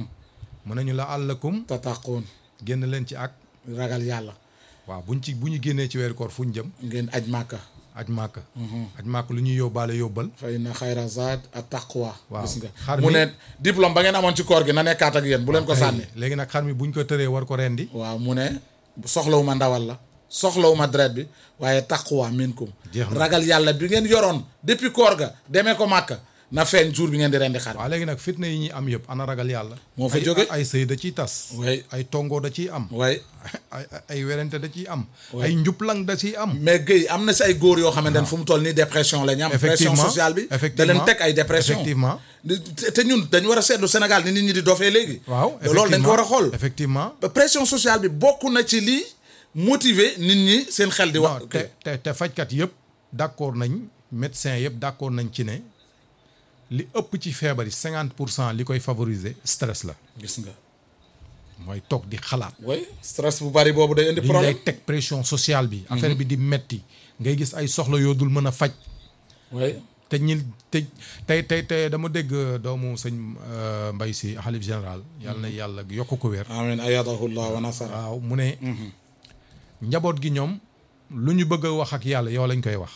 mu ne ñu la àllakum tataqoon génn leen ci ak ragal yàlla waaw buñ ci bu ñu génnee ci weeru koor fu ñu jëm ngeen aj màkka aj màkk aj màkk lu ñuy yóbbaale yóbbal fa inna xayra zaad at taqwa Waaw. gis nga Xar mu mi- ne diplôme ba ngeen amoon ci koor gi na nekkaat ak yéen bu leen ko sànni léegi nag xar mi buñ ko tëree war ko rendi waaw mu ne soxlawu ma ndawal la soxlawu ma deret bi waaye taqwa minkum Jeex na. ragal yàlla bi ngeen yoroon depuis koor ga demee ko màkka na feeñ jour bi ngeen di rendi xar waaw léegi nag fitna yi ñuy am yëpp ana ragal yàlla Moo fa Ay- jóge. ay sëy da ciy tas way ay tongo da ciy am way ay ay- ay werante da ciy am ay njublang da ciy am mais Guèye am na si ay góor yoo xamante ne fu mu toll nii dépression la ñu am pression Effectivement. sociale bi da Effectivement. leen teg ay dépression Effectivement. te te ñun dañu war a seetlu Sénégal ni nit ñi di dofee léegi waaw loolu dañ ko war a xool effectivement pression sociale bi bokk na ci lii motiver nit ñi seen xel di wax non te te te fajkat yëpp d'accord nañ médecin yëpp d'accord nañ ci ne li ëpp ci feebar yi cinquante pour cent li koy favoriser stress la gis nga mooy toog di xalaat way stress bu bari boobu day indi li lay problème teg pression sociale bi affaire bi di metti ngay gis ay soxla yoo dul mën a faj way te ñi te tey tey tey dama dégg doomu sëñ euh, Mbay si xalif général yàlla na yàlla yokk ko wér amin ayadahu llah wa nasara waaw mu ne njaboot gi ñoom lu ñu bëgg a wax ak yàlla yow lañ koy wax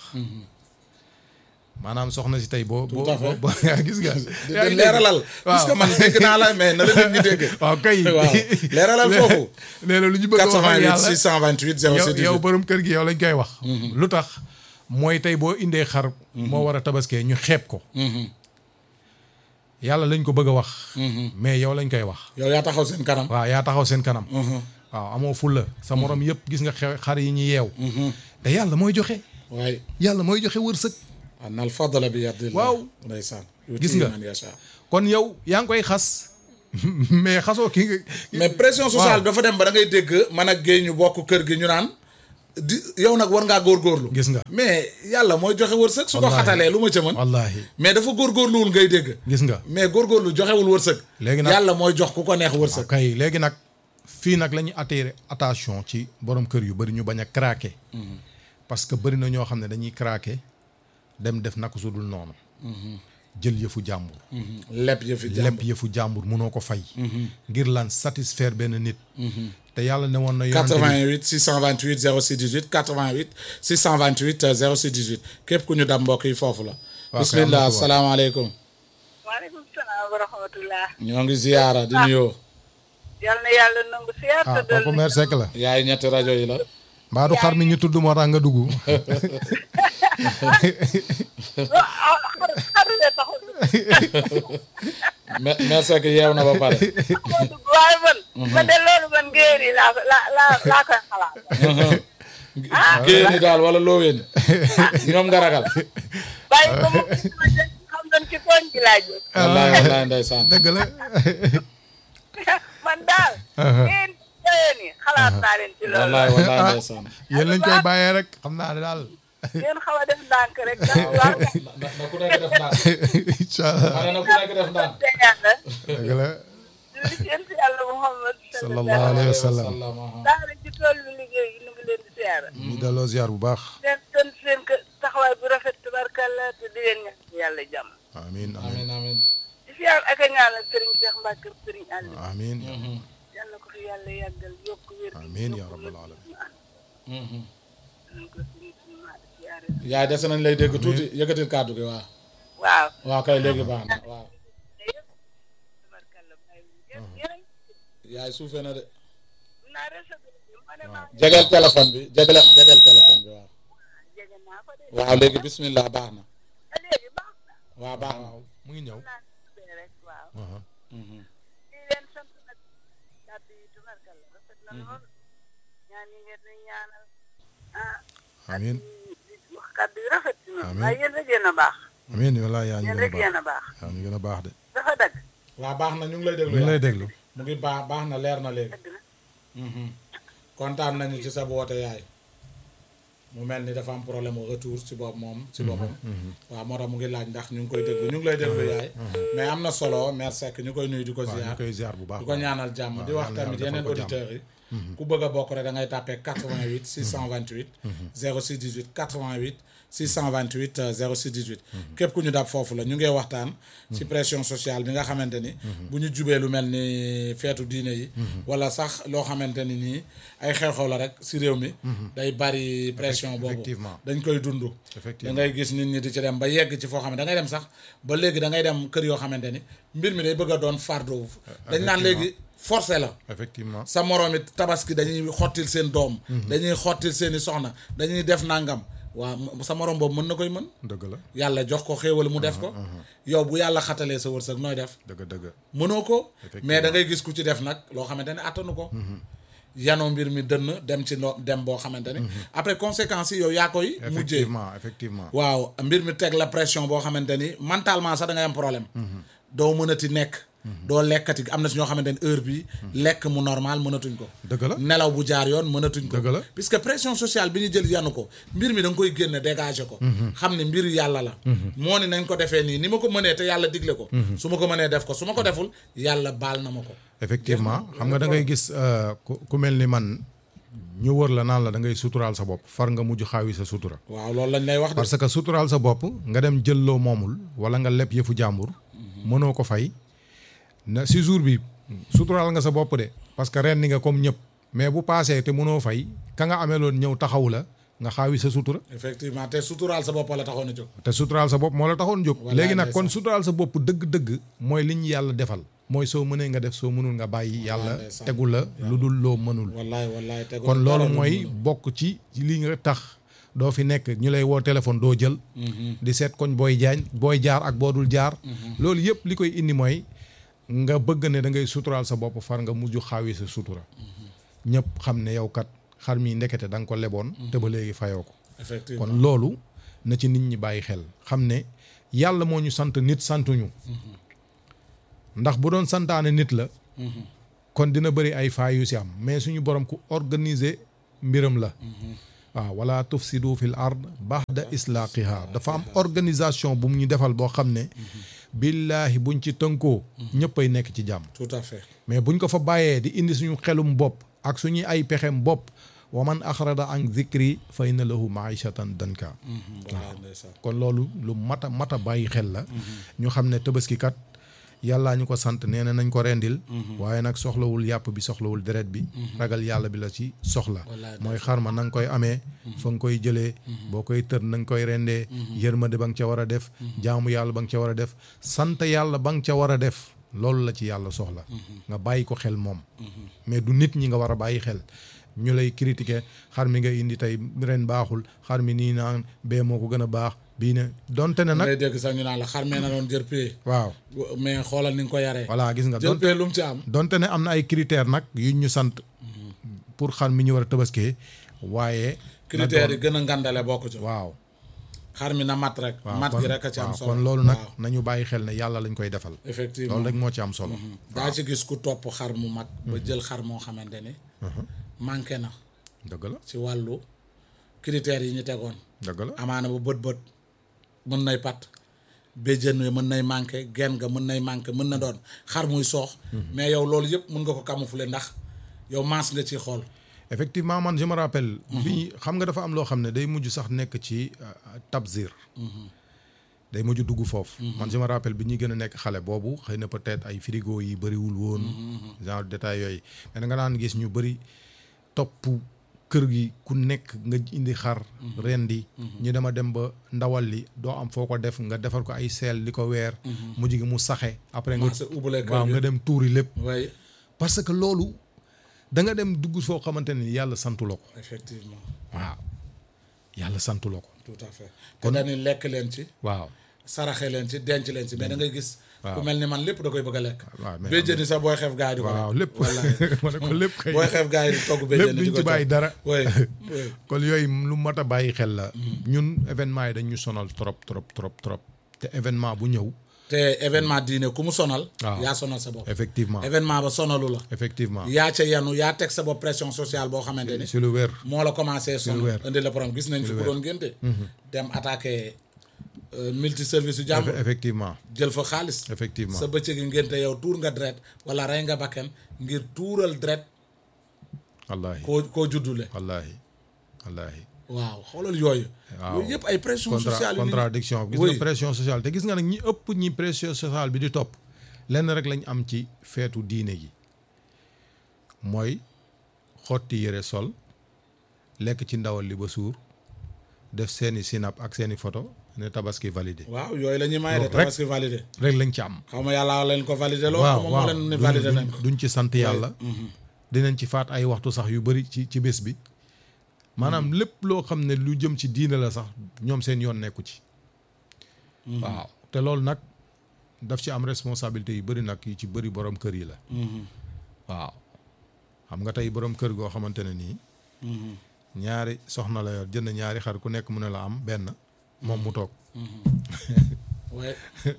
maanaam soxna si tey boo boo Tout à fait. boo gis nga di yaa ngi dégg? leeralal waaw parce que man dégg naa la mais na la nit ñi dégg waaw kay waaw leeralal foofu nee na lu ñu bëgg a wax ak 88 yàlla 628 yow 06 yow 18 borom kër gi yow lañ koy wax lu tax mooy tey boo indee xar moo war a tabaskee ñu xeeb ko yàlla lañ ko bëgg a wax mais yow lañ koy wax yow yaa taxaw seen kanam waaw yaa taxaw seen kanam waaw amoo fulla sa morom yëpp gis nga xew xar yi ñu yeew te yàlla mooy joxe waaye yàlla mooy joxe wërsëg anna al fadla bi yadillah Waaw. ndeysaan Gis nga. man yasha kon yow yaa ngi koy xas mais xasoo ki nga mais pression sociale dafa dem ba da ngay dégg man ak géey ñu bokk kër gi ñu naan di yow nag war ngaa góorgóorlu gis nga mais yàlla mooy joxe wërsëg su ko Wallaahi. xatalee lu ma ca mën wallaahi mais dafa góorgóorluwul ngay dégg gis nga mais góorgóorlu joxewul wërsëg Léegi nag- yàlla mooy jox ku ko neex wërsëg kay léegi nag fii nag la ñuy attirer attention ci borom kër yu bëri ñu bañ a craquer parce que bëri na ñoo xam ne dañuy craquer dem def naka su dul noonu jël yëfu jàmbur lépp yëfi jàmm lépp yëfu jàmbur munoo ko fay ngir lan satisfaire benn nit te yàlla ne woon na yonent bi 88 628 06 18 88 628 06 18 képp ku ñu dam mbokk yi foofu la kay, bismillah am na ko asalaamaaleykum waaleykum salaam wa rahmatullah ñoo ngi ziyaara di nuyoo yal na yàlla nangu siyaar ah te dolli kooku mère Seck la yaay ñetti rajo yi la mbaa du xar mi ñu tudd moo tax nga dugg ah xarule taxul me merci que yeew na ba pare taxul dugg waaye man ma de loolu man ngéeri laa ko laa laa laa koy xalaat génni daal wala looween ñoom nga ragal bàyyi ko mu xam doon ci koñ gi laa jóg wallaay wallaay ndeysaan dëgg la man daal ngeen jëyeen yi xalaat naa leen ci loolu wallaay wallaay ndeysaan yéen lañ koy bàyyee rek xam naa ne daal ngeen xaw a def ndànk rek ndax waaw na na ku nekk def ndànk incha allah ma ne na ku nekk def ndànk te yàlla dëgg la li ci yent yàlla Muhammad sallallahu alayhi wa sallam daara ci tool bi liggéey yi nu ngi leen di siyaara ñu delloo ziar bu baax seen seen seen kë taxawaay bu rafet tabarkalla te di leen ñaan yàlla jàmm amiin amiin amin amin di siyaar ak a ñaanal Serigne Cheikh Mbacke Serigne Aliou amiin yal na ko fi yàlla yàggal yokk wér gi Amiin yokk yaa rabbal wér gi alamin. ñu ànd. nañ ko suñu suñu maa di siyaare yaay dese nañ lay dégg tuuti yëkkatil kàddu gi waaw waaw waaw kay léegi baax na waaw te yëpp tabarkalla bàyyi yéen yéen yaay suufee na de naa recevoir bi ma ne maa jegeel téléphone bi jegeel jegeel téléphone bi waaw jege naa ko de waaw léegi bismillah baax na ba léegi baax na waaw baax na mu ngi ñëw naa tuddee rek waaw aha Mhm. di leen sant nag kàddu yi tabarkalla rafet na lool ñaan yi ngeen di ñaanal ah amiin di wax kàddu yi rafet na Amiin. waaye yéen rek yéen a baax amiin wallaahi yaa ñu yéen gën a rek baax yéen a baax yaa ñu gën a baax de dafa dagg waaw baax na ñu ngi lay ñu déglu ngi lay yaay déglu mu ngi baax baax na leer na léegi dagg na Mhm. kontaan nañu ci sa woote yaay mu mel ni dafa am problème mu retour ci bopp moom ci boppam waaw moo tax mu ngi laaj ndax ñu ngi koy déglu ñu ngi lay déglu yaay mais am na solo merci Seck ñu koy nuyu di ko waaw ñu ziar koy ziar bu baax di ko ñaanal jàmm di wax yàlla tamit defal yeneen ko jàmm. auditeurs yi ku bëgg a bokk rek da ngay tàppee 88 628 06 18 88 628 euh, 06 18 képp ku ñu dab foofu la ñu ngee waxtaan ci pression sociale bi nga xamante ni bu ñu jubee lu mel ni feetu diine yi wala sax loo xamante ni nii ay xew-xew la rek si réew mi day bari pression boobu effectivement. dañ koy dund da Effectivement. ngay gis nit ñi di ci dem ba yegg ci foo xam ne da ngay dem sax ba léegi da ngay dem kër yoo xamante ni mbir mi day bëgg a doon fardeau dañ naan léegi forcé la effectivement sa moroom it tabaski dañuy xottil seen doom dañuy xottil seeni soxna dañuy def nangam waa sa moroom boobu mën na koy mën dëgg la yàlla jox ko xéewal mu def ko yow bu yàlla xatalee sa wërsëg nooy def dëgg dëgg mënoo ko Effectivement. mais da ngay gis ku ci def nag loo xamante ne attanu ko yanoo mbir mi dënn dem ci no dem boo xamante ni après conséquences yi yow yaa koy mujjee effectivement effectivement waaw mbir mi teg la pression boo xamante ni mentalement sax da ngay am problème doo mënati nekk doo lekkati am na si ñoo xamante ni heure bi lekk mu normal mënatuñ ko dëgg la nelaw bu jaar yoon mënatuñ ko Dëgg la. puisque pression sociale bi ñu jël yanu ko mbir mi da nga koy génne dégager ko xam ne mbir yàlla la moo ni nañ ko defee nii ni ma ko mënee te yàlla digle ko su ma ko mënee def ko su ma ko deful yàlla baal na ma ko effectivement xam nga da ngay gis euh, ku ku mel ni man ñu wër la naan la da ngay suturaal sa bopp far nga mujj xaawi sa sutura waaw loolu lañ lay wax de parce que suturaal sa bopp nga dem jël loo moomul wala nga leb yëfu jàmbur mënoo ko fay na si jour bi suturaal nga sa bopp de parce que ren ni nga comme ñëpp mais bu paasee te mënoo fay ka nga amee loon ñëw taxawu la nga xaawi sa sutura effectivement te suturaal sa bopp la taxoon a jóg te suturaal sa bopp moo la taxoon jóg Wallaay léegi nag kon ndeysaan. suturaal sa bopp dëgg-dëgg mooy li ñu yàlla defal mooy soo mënee nga def soo mënul nga bàyyi yàlla ndeysaan. tegu la lu dul loo mënul wallaay wallaay te kon loolu mooy bokk ci ci li nga tax doo fi nekk ñu lay woo téléphone doo jël di seet koñ booy jaañ booy jaar ak boo dul jaar loolu yëpp li koy indi mooy nga bëgg ne da ngay suturaal sa bopp far nga mujj xaawi sa sutura ñëpp xam ne yow kat xar mi ndekete da nga ko leboon te ba léegi fayoo ko effectivement kon loolu na ci nit ñi bàyyi xel xam ne yàlla moo ñu sant nit santuñu ndax bu doon santaane nit la kon dina bëri ay faay yu si am mais suñu borom ku organiser mbiram la waaw wala tufsidu fil ard baxda islaaqiha dafa am organisation bu mu ñu defal boo xam ne billaahi buñ ci tënkoo ñëppay nekk ci jàmm tout à fait mais buñ ko fa bàyyee di indi suñu xelum bopp ak suñuy ay pexem bopp wa man axrada an zikri fa inna lahu maishatan danka wallaay ndeysaan kon loolu lu mata mata bàyyi xel la ñu xam ne tabaski kat yàllaa ñu ko sant nee na nañ ko rendil waaye nag soxlawul yàpp bi soxlawul deret bi ragal yàlla bi la ci soxla Wallaay mooy xar ma na nga koy amee fa nga koy jëlee boo koy tër na nga koy rendee yërmande ba nga ca war a def jaamu yàlla ba nga ca war a def sant yàlla ba nga ca war a def loolu la ci yàlla soxla nga bàyyi ko xel moom mais du nit ñi nga war a bàyyi xel ñu lay critiquer xar mi nga indi tey ren baaxul xar mi nii naan bee moo ko gën a baax bii ne donte ne nag ngay dégg sax ñu naan la xar mee na doon jër pee waaw mais xoolal ni nga ko yaree voilà gis nga jër donte pee lu mu ci am donte ne am na ay critères nag yuñ ñu sant pour xar mi ñu war a tabaskee waaye na critères yi doon- gën a ngandale bokk ci waaw xar mi na mat rek waaw mat kon- gi rek a ci am waaw, solo kon loolu nag waaw, nañu bàyyi xel ne yàlla lañ koy defal effectivement loolu rek moo ci am solo daa ci gis ku topp xar mu mag ba jël xar moo xamante ni manqué na dëgg la ci wàllu critères yi ñu tegoon dëgg la amaana ba bët bët mën nay pat béjjën wi mën nay manqué genn nga mën nay manqué mën na doon xar muy soox mais yow loolu yëpp mën nga ko camoufler ndax yow maas nga ci xool effectivement man je me rappelle bi xam nga dafa am loo xam ne day mujj sax nekk ci euh, tabzir day mujj dugg foofu man je me rappelle bi ñuy gën a nekk xale boobu xëy na peut-être ay frigo yi bëriwul woon genre détail yooyu mais da nga daan gis ñu bëri topp kër gi ku nekk nga indi xar rendi ñu dema dem ba ndawal li doo am foo ko def nga defar ko ay seel li ko weer mujj gi mu saxe après nga Commencé ubbale kër waaw gi. nga dem tuuri lépp waaye parce que loolu da nga dem dugg foo xamante ne yàlla santu la ko effectivement waaw yàlla santu la ko tout à fait te dañuy lekk leen ci waaw saraxe leen ci denc leen ci mais da ngay gis ku mel ni man lépp da koy bëgg a lekk waaw, mais béjjën yi sax booy xeef gaay di ko waaw lekk. lépp wallaay ma ne ko lépp kay booy xeef gaay di togg béjjën lépp yi di duñ ko ci bàyyi jox. dara oui oui kon yooyu lu mat a bàyyi xel la ñun événement yi dañ ñu sonal trop trop trop trop te événement bu ñëw te événement diine ku mu sonal waaw. yaa sonal sa bopp effectivement événement ba sonalu la effectivement yaa ca yanu yaa teg sa bopp pression sociale boo xamante ni si lu wér moo la commencé sonal weer. indi la problème gis nañ fi ku doon ngénte dem attaqué multi service yu jàmbur effectivement jël fa xaalis effectivement sa bëccëg yi ngénte yow tuur nga dret wala rey nga bakken ngir tuural dret wallaahi koo koo juddule wallaahi wallaahi waaw xoolal yooyu waaw. yooyu yëpp ay pression contra sociale yu nit ñi- contradiction gis Oui. nga pression sociale te gis nga nag ñi ëpp ñi pression sociale bi di topp lenn rek lañ am ci feetu diine gi mooy xotti yëre sol lekk ci ndawal li ba suur def seeni sinap ak seeni photo ne tabaski validé waaw yooyu la ñuy may de Loolu rek. tabaski validé rek lañ ci am xaw ma yàlla leen ko validé loo waaw xaw ma waaw moo leen ni duñ- validé duñ- nañ ko duñ ci sant yàlla dinañ ci faat ay waxtu sax yu bëri ci ci bés bi maanaam lépp loo xam ne lu jëm ci diine la sax ñoom seen yoon nekku ci waaw te loolu nag daf ci am responsabilité yu bëri nag yu ci bëri borom kër yi la waaw xam nga tey borom kër goo xamante ne nii ñaari soxna la yor jënd ñaari xar ku nekk mu ne la am benn moom mu toog waaye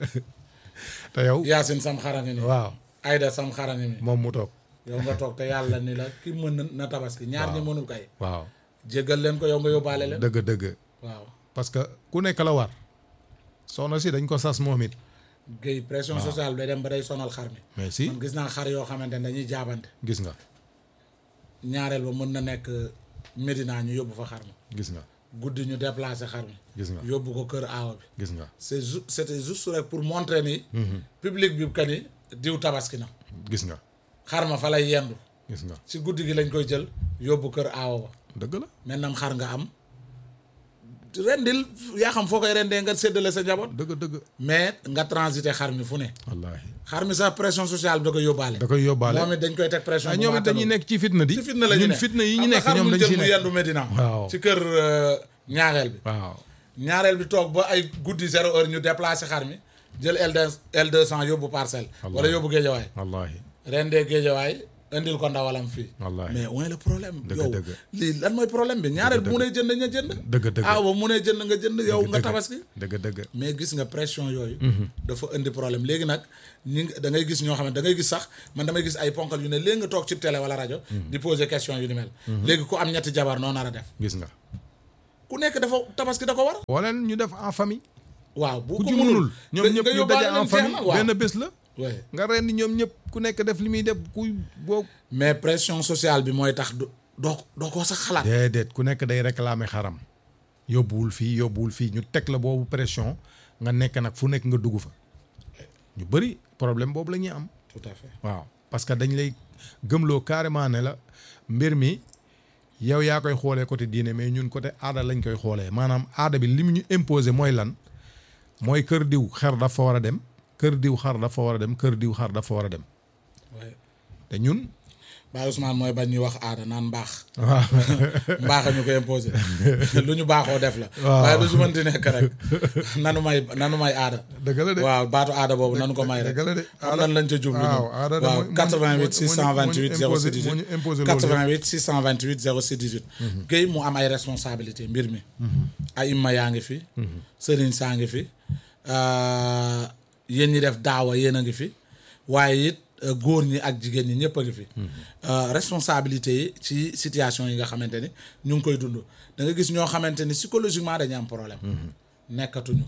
te yow Yaasin sam xarani mi waaw Ayda sam xarani mi moom mu toog yow nga toog te yàlla ni la ki mën na- na tabaski ñaar ñi mënul kay waaw jéggal leen ko yow nga yóbbaale leen dëgg dëgg waaw parce que ku nekk la war soxna si dañ ko sas moom it géy pression sociale bi day dem ba day sonal xar mi mais si man gis naa xar yoo xamante ne dañuy jaabante gis nga ñaareel ba mën na nekk Médina ñu yóbbu fa xar mi gis nga guddi ñu déplacé xar mi gis nga yóbbu ko kër aawa bi gis nga c'est ju c'était juste rek pour montrer ni public bi que ni diw tabaski na gis nga xar ma fa lay yendu gis nga ci guddi gi lañ koy jël yóbbu kër aawa ba dëgg la maintenant xar nga am rendil yaa xam foo koy rendee nga séddale sa njaboot dëgg dëgg mais nga transité xar mi fu ne wallaahi xar mi sax pression sociale bi da koy yóbbaale da koy yóbbaale moom it dañ koy teg pression ah bu ñoom mu it dañuy àttanul. nekk ci fitna di ci fitna la ñu ñun ne fitna yi ñu Xam nga nekk xar ñoom mu dañ jël ci mu nekk yendu Medina Waaw. ci kër euh, ñaareel bi waaw ñaareel bi toog ba ay guddi zéro heure ñu déplacé xar mi jël L L deux cent yóbbu parcelle wala Wallaahi. yóbbu géejawaay wallahi rendee géejawaay indil ko ndawalam fii Wallaahi. mais où est le problème Dëgg, yow dëgg. lii lan mooy problème bi ñaareel bu mu nee jënd nga jënd Dëgg, dëgg. ah ba mu nee jënd nga jënd yow nga dëgg. tabaski dëgg dëgg mais gis nga pression yooyu dafa indi problème léegi nag ñi nga- da ngay gis ñoo xam ne da ngay gis sax man damay gis ay ponkal yu ne léegi nga toog ci télé wala rajo di poser question yu ni mel léegi ku am ñetti jabar noo nar a def gis nga ku nekk dafa tabaski da ko war wala ñu def en famille waaw bu ku ko ci mënul mënul ñoom nga- ñëpp nga ñu yóbbaale daje leen en jeex na, famille waaw. benn bés la Ouais. nga ren ñoom ñëpp ku nekk def li muy def ku boo mais pression sociale bi mooy tax du doo doo ko sax xalaat déedéet ku nekk day réclamer xaram yóbbuwul fii yóbbuwul fii ñu teg la boobu pression nga nekk nag fu nekk nga dugg fa ñu bëri problème boobu la ñuy am tout à fait waaw parce que dañ lay gëmloo carrément ne la mbir mi yow yaa koy xoolee côté diine mais ñun côté aada lañ koy xoolee maanaam aada bi li mu ñu imposé mooy lan mooy kër diw xar dafa war a dem kër diw xar dafa war a dem kër diw xar dafa war a dem ouais. te ñun Baye Ousmane mooy bañ ñuy wax aada naan mbaax waaw mbaax a ñu ko imposé lu ñu baaxoo def la Waaw. waaye lu su mënti nekk rek nanu may nanu may aada dëgg la de waaw baatu aada boobu nanu ko may rek dëgg la de xam nan lañ ca jublu waaw ñun aada de waaw moo- 88 moo- moo- moo ñu 628 imposé- 06 moo ñu imposé 18 loolu yëpp. 88 628 06 18 Guèye mu am ay responsabilité mbir mi ay imma yaa ngi fi sëriñ saa ngi fi euh, yéen ñi def daawa yéen a ngi fi waaye it euh, góor ñi ak jigéen ñi ñëpp a ngi fi Euh, responsabilité yi ci situation yi nga xamante ni ñu ngi koy dund da nga gis ñoo xamante ni psychologiquement dañu am problème nekkatuñu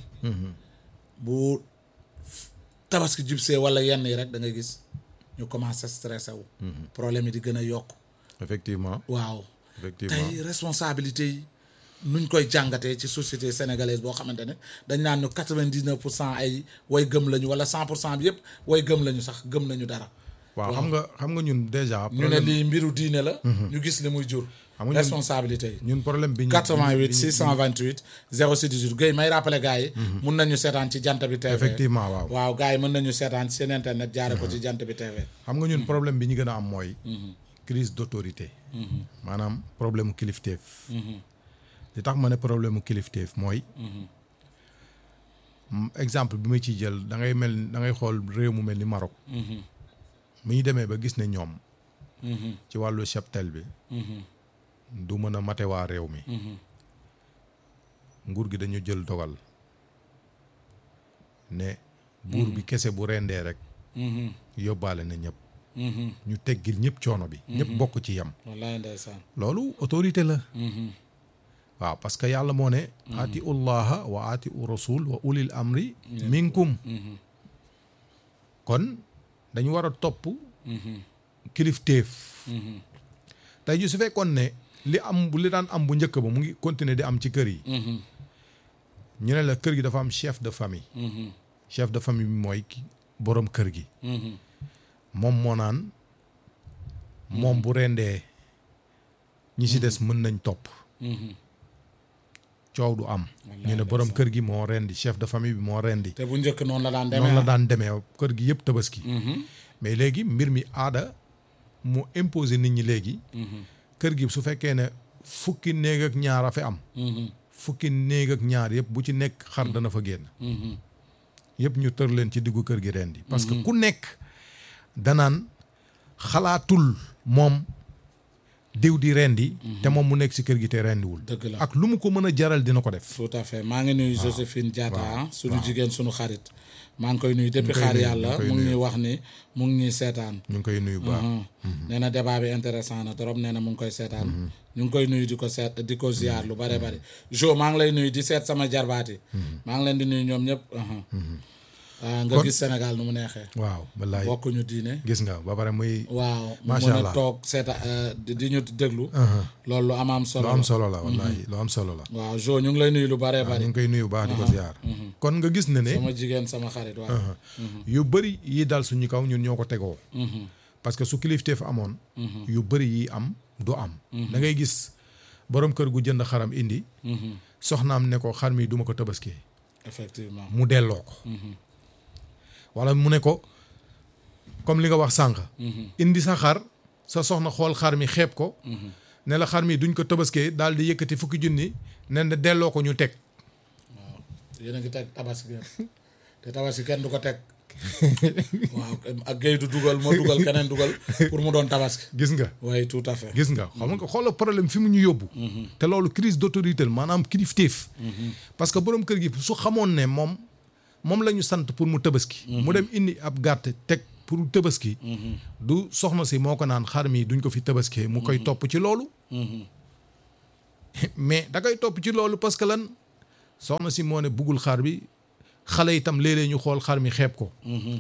bu tabaski jubsee wala yenn yi rek da nga gis ñu commencé stressé wu problème yi di gën a yokk effectivement waaw effectivement tey responsabilité yi nuñ koy jàngatee ci société sénégalaise boo xamante ne dañ naan ñu quatre-vingt-dix-neuf pour cent ay way gëm lañu wala cent pour cent bi yëpp way gëm lañu sax gëm nañu dara waaw xam nga xam nga ñun déjà ñu ne problème lii mbiru diine la ñu gis li muy jur Xam nga ñun- responsabilité yi ñun problème bi ñu 88 628 06 18 Guèye may rappelé gars yi mun nañu seetaan ci jant bi TV effectivement waaw waaw gars yi mën nañu seetaan ci seen internet jaare ko ci jant bi TV xam nga ñun problème bi ñu gën a am mooy crise d'autorité maanaam problème mu kilifteef li tax ma ne problème mu kilifteef mooy m- exemple bi ma ciy jël da ngay mel da ngay xool réew mu mel ni Maroc mu ñu demee ba gis ne ñoom ci wàllu cheptel bi du mën a mate waa réew mi nguur gi dañu jël dogal ne buur bi kese bu rendee rek yóbbaale na ñëpp ñu teggil ñëpp coono bi ñëpp bokk ci yem wallaay ndeysaan loolu autorité la waaw parce que yàlla moo ne aati ullaha wa aati u rasul wa ulil amri minkum kon dañu war a topp kilifteef tey ji su fekkoon ne li am li daan am bu njëkk ba mu ngi continuer di am ci kër yi ñu ne la kër gi dafa am chef de famille chef de famille bi mooy ki boroom kër gi moom moo naan moom bu rendee ñi ci des mën nañ topp coow du am ñu ne boroom kër gi moo rendi chef de famille bi moo rendi te bu njëkk noonu la daan demee noonu la daan demee kër gi yëpp tabaski mais léegi mbir mi aada mu imposer nit ñi léegi kër gi su fekkee ne fukki néeg ak ñaar a fi am fukki néeg ak ñaar yëpp bu ci nekk xar dana fa génn yëpp ñu tër leen ci diggu kër gi rendi parce que ku nekk danaan xalaatul moom diw di rendi te moom mu nekk si kër gi te rendiwul dëgg la ak lu mu ko mën a jaral dina ko def tout à fait maa ngi nuyu Joséphine Diatta ah suñu jigéen suñu xarit maa ngi koy nuyu depuis koy xaar nuyu, yàlla ñu ngi koy mu ngi nuyu. ñuy wax ni mu ngi ñuy seetaan ñu ngi koy nuyu bu baax nee na débat bi intéressant na trop nee na mu ngi koy seetaan ñu ngi koy nuyu di ko seet di ko ziar lu bare bari jo maa ngi lay nuyu di seet sama jarbaati maa ngi leen di nuyu ñoom ñëpp aha. ah, nga Kon- gis Sénégal nu mu neexee waaw wallaay bokkuñu diine gis nga ba pare muy waaw mu Macha mën a Allah. toog seeta euh, di di ñu déglu loolu lu am am solo lu la am solo la wallahi lu am solo la waaw jo ñu ngi lay nuyu lu bare waaw bari ñu ngi koy nuyu bu baax di ko ziar kon nga gis ne ne sama jigéen sama xarit waaw yu bëri yi dal suñu kaw ñun ñoo ko tegoo parce que su kilifteef amoon yu bëri yi am du am da ngay gis borom kër gu jënd xaram indi soxnaam ne ko xar mi duma ko tabaski effectivement mu delloo ko wala mu ne ko comme li nga wax sànq indi sa xar sa soxna xool xar mi xeeb ko ne la xar mi duñ ko tabaskee daal di yëkkati fukki junni ne na delloo ko ñu teg waaw yéen a ngi teg tabaski ngeen te tabaski kenn du ko teg waaw ak géy du dugal moo dugal keneen dugal pour mu doon tabaski gis nga oui tout à fait gis nga xam nga xoolal problème fi mu ñu yóbbu te loolu crise d'autorité la maanaam kilifteef parce que borom kër gi su xamoon ne moom moom la ñu sant pour mu tabaski mu dem indi ab gàtt teg pour tabaski du soxna si moo ko naan xar mi duñ ko fi tabaskee mu koy topp ci loolu mais da koy topp ci loolu parce que lan soxna si moo ne buggul xar bi xale itam léeg-léeg ñu xool xar mi xeeb ko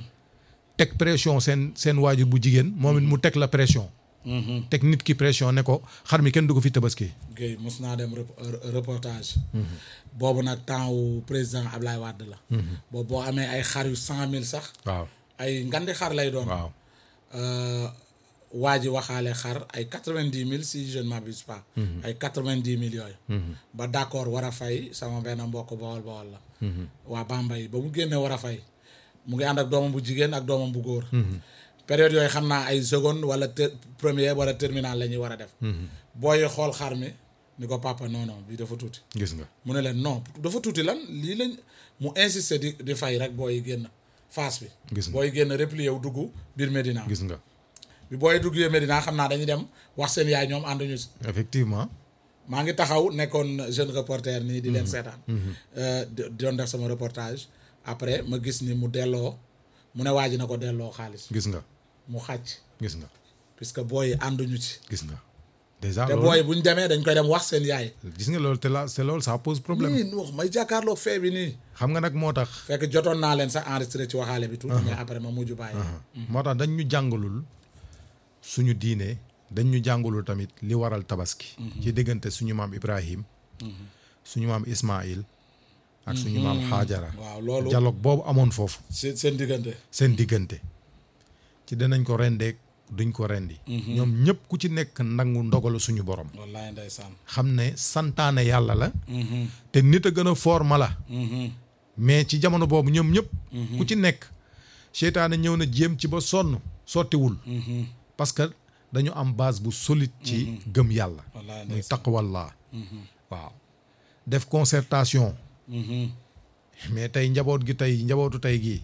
teg pression seen seen waajur bu jigéen moom it mu teg la pression teg nit ki pression ne ko xar mi kenn du ko fi tabaski Guèye mos naa dem rep- reportage boobu nag temps wu président Ablaye Wade la boobu boo amee ay xar yu cent mille sax waaw ay ngandi xar lay doon waaw Euh, waa ji waxaale xar ay quatre vingt dix mille si je ne m'abuse pas ay quatre vingt dix mille yooyu ba d' accord war a fay sama benn mbokk bawol bawol la waa Bambey ba mu génne war a fay mu ngi ànd ak doomam bu jigéen ak doomam bu góor période yooyu xam naa ay seconde wala ter première wala terminal la ñuy war a def booy xool xar mi ni ko papa non non bii dafa tuuti gis nga mu ne leen non dafa tuuti lan lii lañ mu insister di di fay rek booy génn face bi Gis nga. booy génn replier wu dugg biir Medina gis nga bi booy duggee Medina xam naa dañuy dem wax seen yaay ñoom ànduñu si effectivement maa ngi taxaw nekkoon jeune reporter nii di leen seetaan Euh, di di doon def sama reportage après ma gis ni mu delloo mu ne waa ji na ko delloo xaalis gis nga mu xàcc gis nga puisque booy ànduñu ci gis nga déjà te loolu booy bu ñu demee dañ koy dem wax seen yaay gis nga loolu te la c'est loolu ça pose problème nii wax may jàkkaarloo fee bi nii xam nga nag moo tax fekk jotoon naa leen sax enregistré ci waxaale bi tuuti mais après ma mujj bàyyi moo tax dañ ñu jàngalul suñu diine dañ ñu jàngalul tamit li waral tabaski ci diggante suñu maam Ibrahim suñu maam Ismaïl ak suñu maam Xaajara waaw loolu dialogue boobu amoon foofu seen seen diggante seen diggante ci danañ ko rendeek duñ ko rendi ñoom ñëpp ku ci nekk nangu ndogalu suñu borom wallaay ndeysaan xam ne santaane yàlla la te nit a gën a foor mala mais ci jamono boobu ñoom ñëpp ku ci nekk seytaane ñëw na jéem ci ba sonn sottiwul parce que dañu am base bu solide ci gëm yàlla wallaay muy ndeysaan taqwallah waaw def concertation mais tey njaboot gi tey njabootu tey gii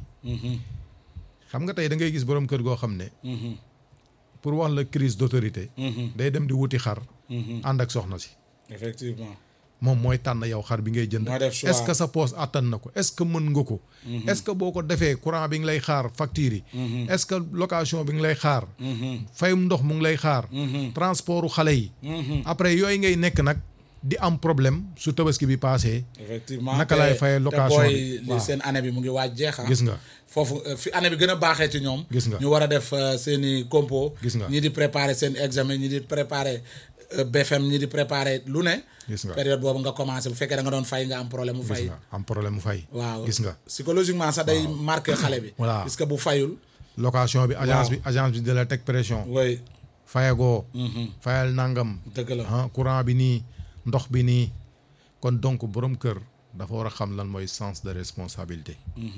xam nga tey da ngay gis boroom kër goo xam ne pour wax la crise d'autorité day dem di wuti xar ànd ak soxna si effectivement moom mooy tànn yow xar bi ngay jënd Mooy def choix. est-ce que sa poche attan na ko est-ce que mën nga ko est-ce que boo ko defee courant bi ngi lay xaar facture yi est-ce que location bi ngi lay xaar fayum ndox mu ngi lay xaar transportu xale yi après yooyu ngay nekk nag di am problème su tabaski bi passé effectivement Naka te- laay fayee te location booy bi? li Waaw. seen année bi mu ngi waaj jeex ah. gis nga foofu euh, fi année bi gën a baaxee ci ñoom. Gis nga. ñu war a def euh, seen i compo. Gis nga. ñii di préparer seen examen ñii di préparer euh, BFM ñii di préparer lu ne. Gis nga. période boobu nga commencé bu fekkee da nga doon fay nga am problème mu gis fay. nga am problème mu fay waaw gis nga psychologiquement sax day marqué xale bi. Voilà. puisque bu fayul. location bi agence Waaw. bi agence bi de la teg pression oui fayagoo fayal nangam dëgg la. ah courant bi nii ndox bi nii kon donc borom kër dafa war a xam lan mooy sens de responsabilité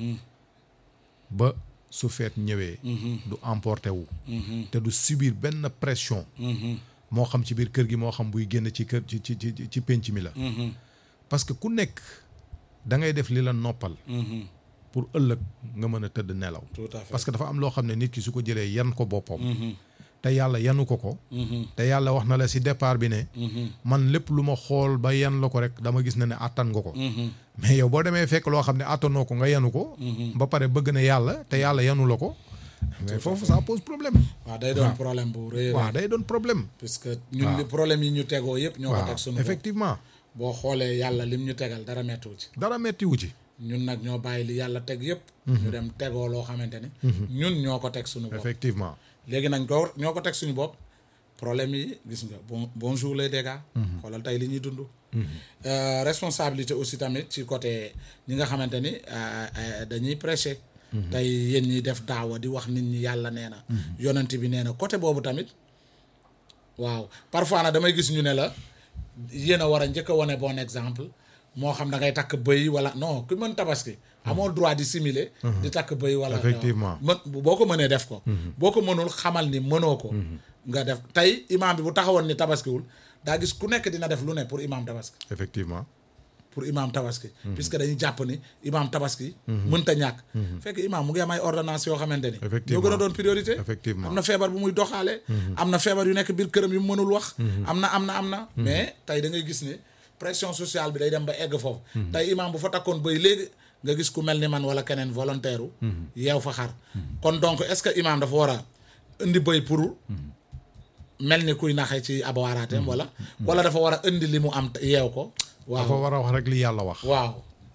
ba su feet ñëwee du emporté wu te du subir benn pression moo xam ci biir kër gi moo xam buy génn ci kër ci ci ci ci pénc mi la parce que ku nekk da ngay def li la noppal pour ëllëg nga mën a tëdd nelaw tout à fait parce que dafa am loo xam ne nit ki su ko jëlee yan ko boppam te yàlla yanu ko ko te yàlla wax na la si départ bi ne man lépp lu ma xool ba yan la ko rek dama gis na ne àttan nga ko mais yow boo demee fekk loo xam ne àttanoo ko nga yanu ko ba pare bëgg na yàlla te yàlla yanu la ko mais foofu ça pose problème waaw day doon problème bu rëy waaw rëy. day doon problème puisque ñun li problème yi ñu tegoo yëpp ñoo ko waaw teg sunu bopp. effectivement boo xoolee yàlla lim ñu tegal dara mettiwu ci. dara mettiwu ci ñun nag ñoo bàyyi li yàlla teg yëpp. ñu dem tegoo loo xamante ni. ñun ñoo ko teg suñu bopp. effectivement léegi nañ ko ñoo ko teg suñu bopp problème yi gis nga bon bonjour les dégâts. xoolal tey li ñuy dund. Euh, responsabilité aussi tamit ci côté ñi nga xamante ni euh, euh, dañuy prêcher. tey yéen ñi def daawa di wax nit ñi yàlla nee na. yonent bi nee na côté boobu tamit waaw parfois nag damay gis ñu ne la yéen a war a njëkk a wane bon exemple moo xam da ngay takk bëy wala non ku mën tabaski. amoo droit di simuler. di takk bëy wala. Effectivement. mën boo ko mënee def ko. boo ko mënul xamal ni mënoo ko. nga def tey imaam bi bu taxawoon ni tabaskiwul daa gis ku nekk dina def lu ne pour imam tabaski effectivement pour imam tabaski puisque dañuy jàpp ni imam tabaski mënta ñàkk fekk imam mu ngi am ay ordonnance yoo xamante ni ñoo Effectivement. gën a doon priorité Effectivement. am na feebar bu muy doxaale am na feebar yu nekk biir këram yu mu mënul wax am na am na am na mais tey da ngay gis ne pression sociale bi day dem ba egg foofu tey imam bu fa takkoon bay léegi nga gis ku mel ni man wala keneen volontaire u yeew fa xar kon donc est-ce que imam dafa war a indi bëy pour mel ni kuy naxe ci abawaraateem wala wala dafa war a indi li mu am te yeew ko dafa waaw war a wax rek li yàlla wax waaw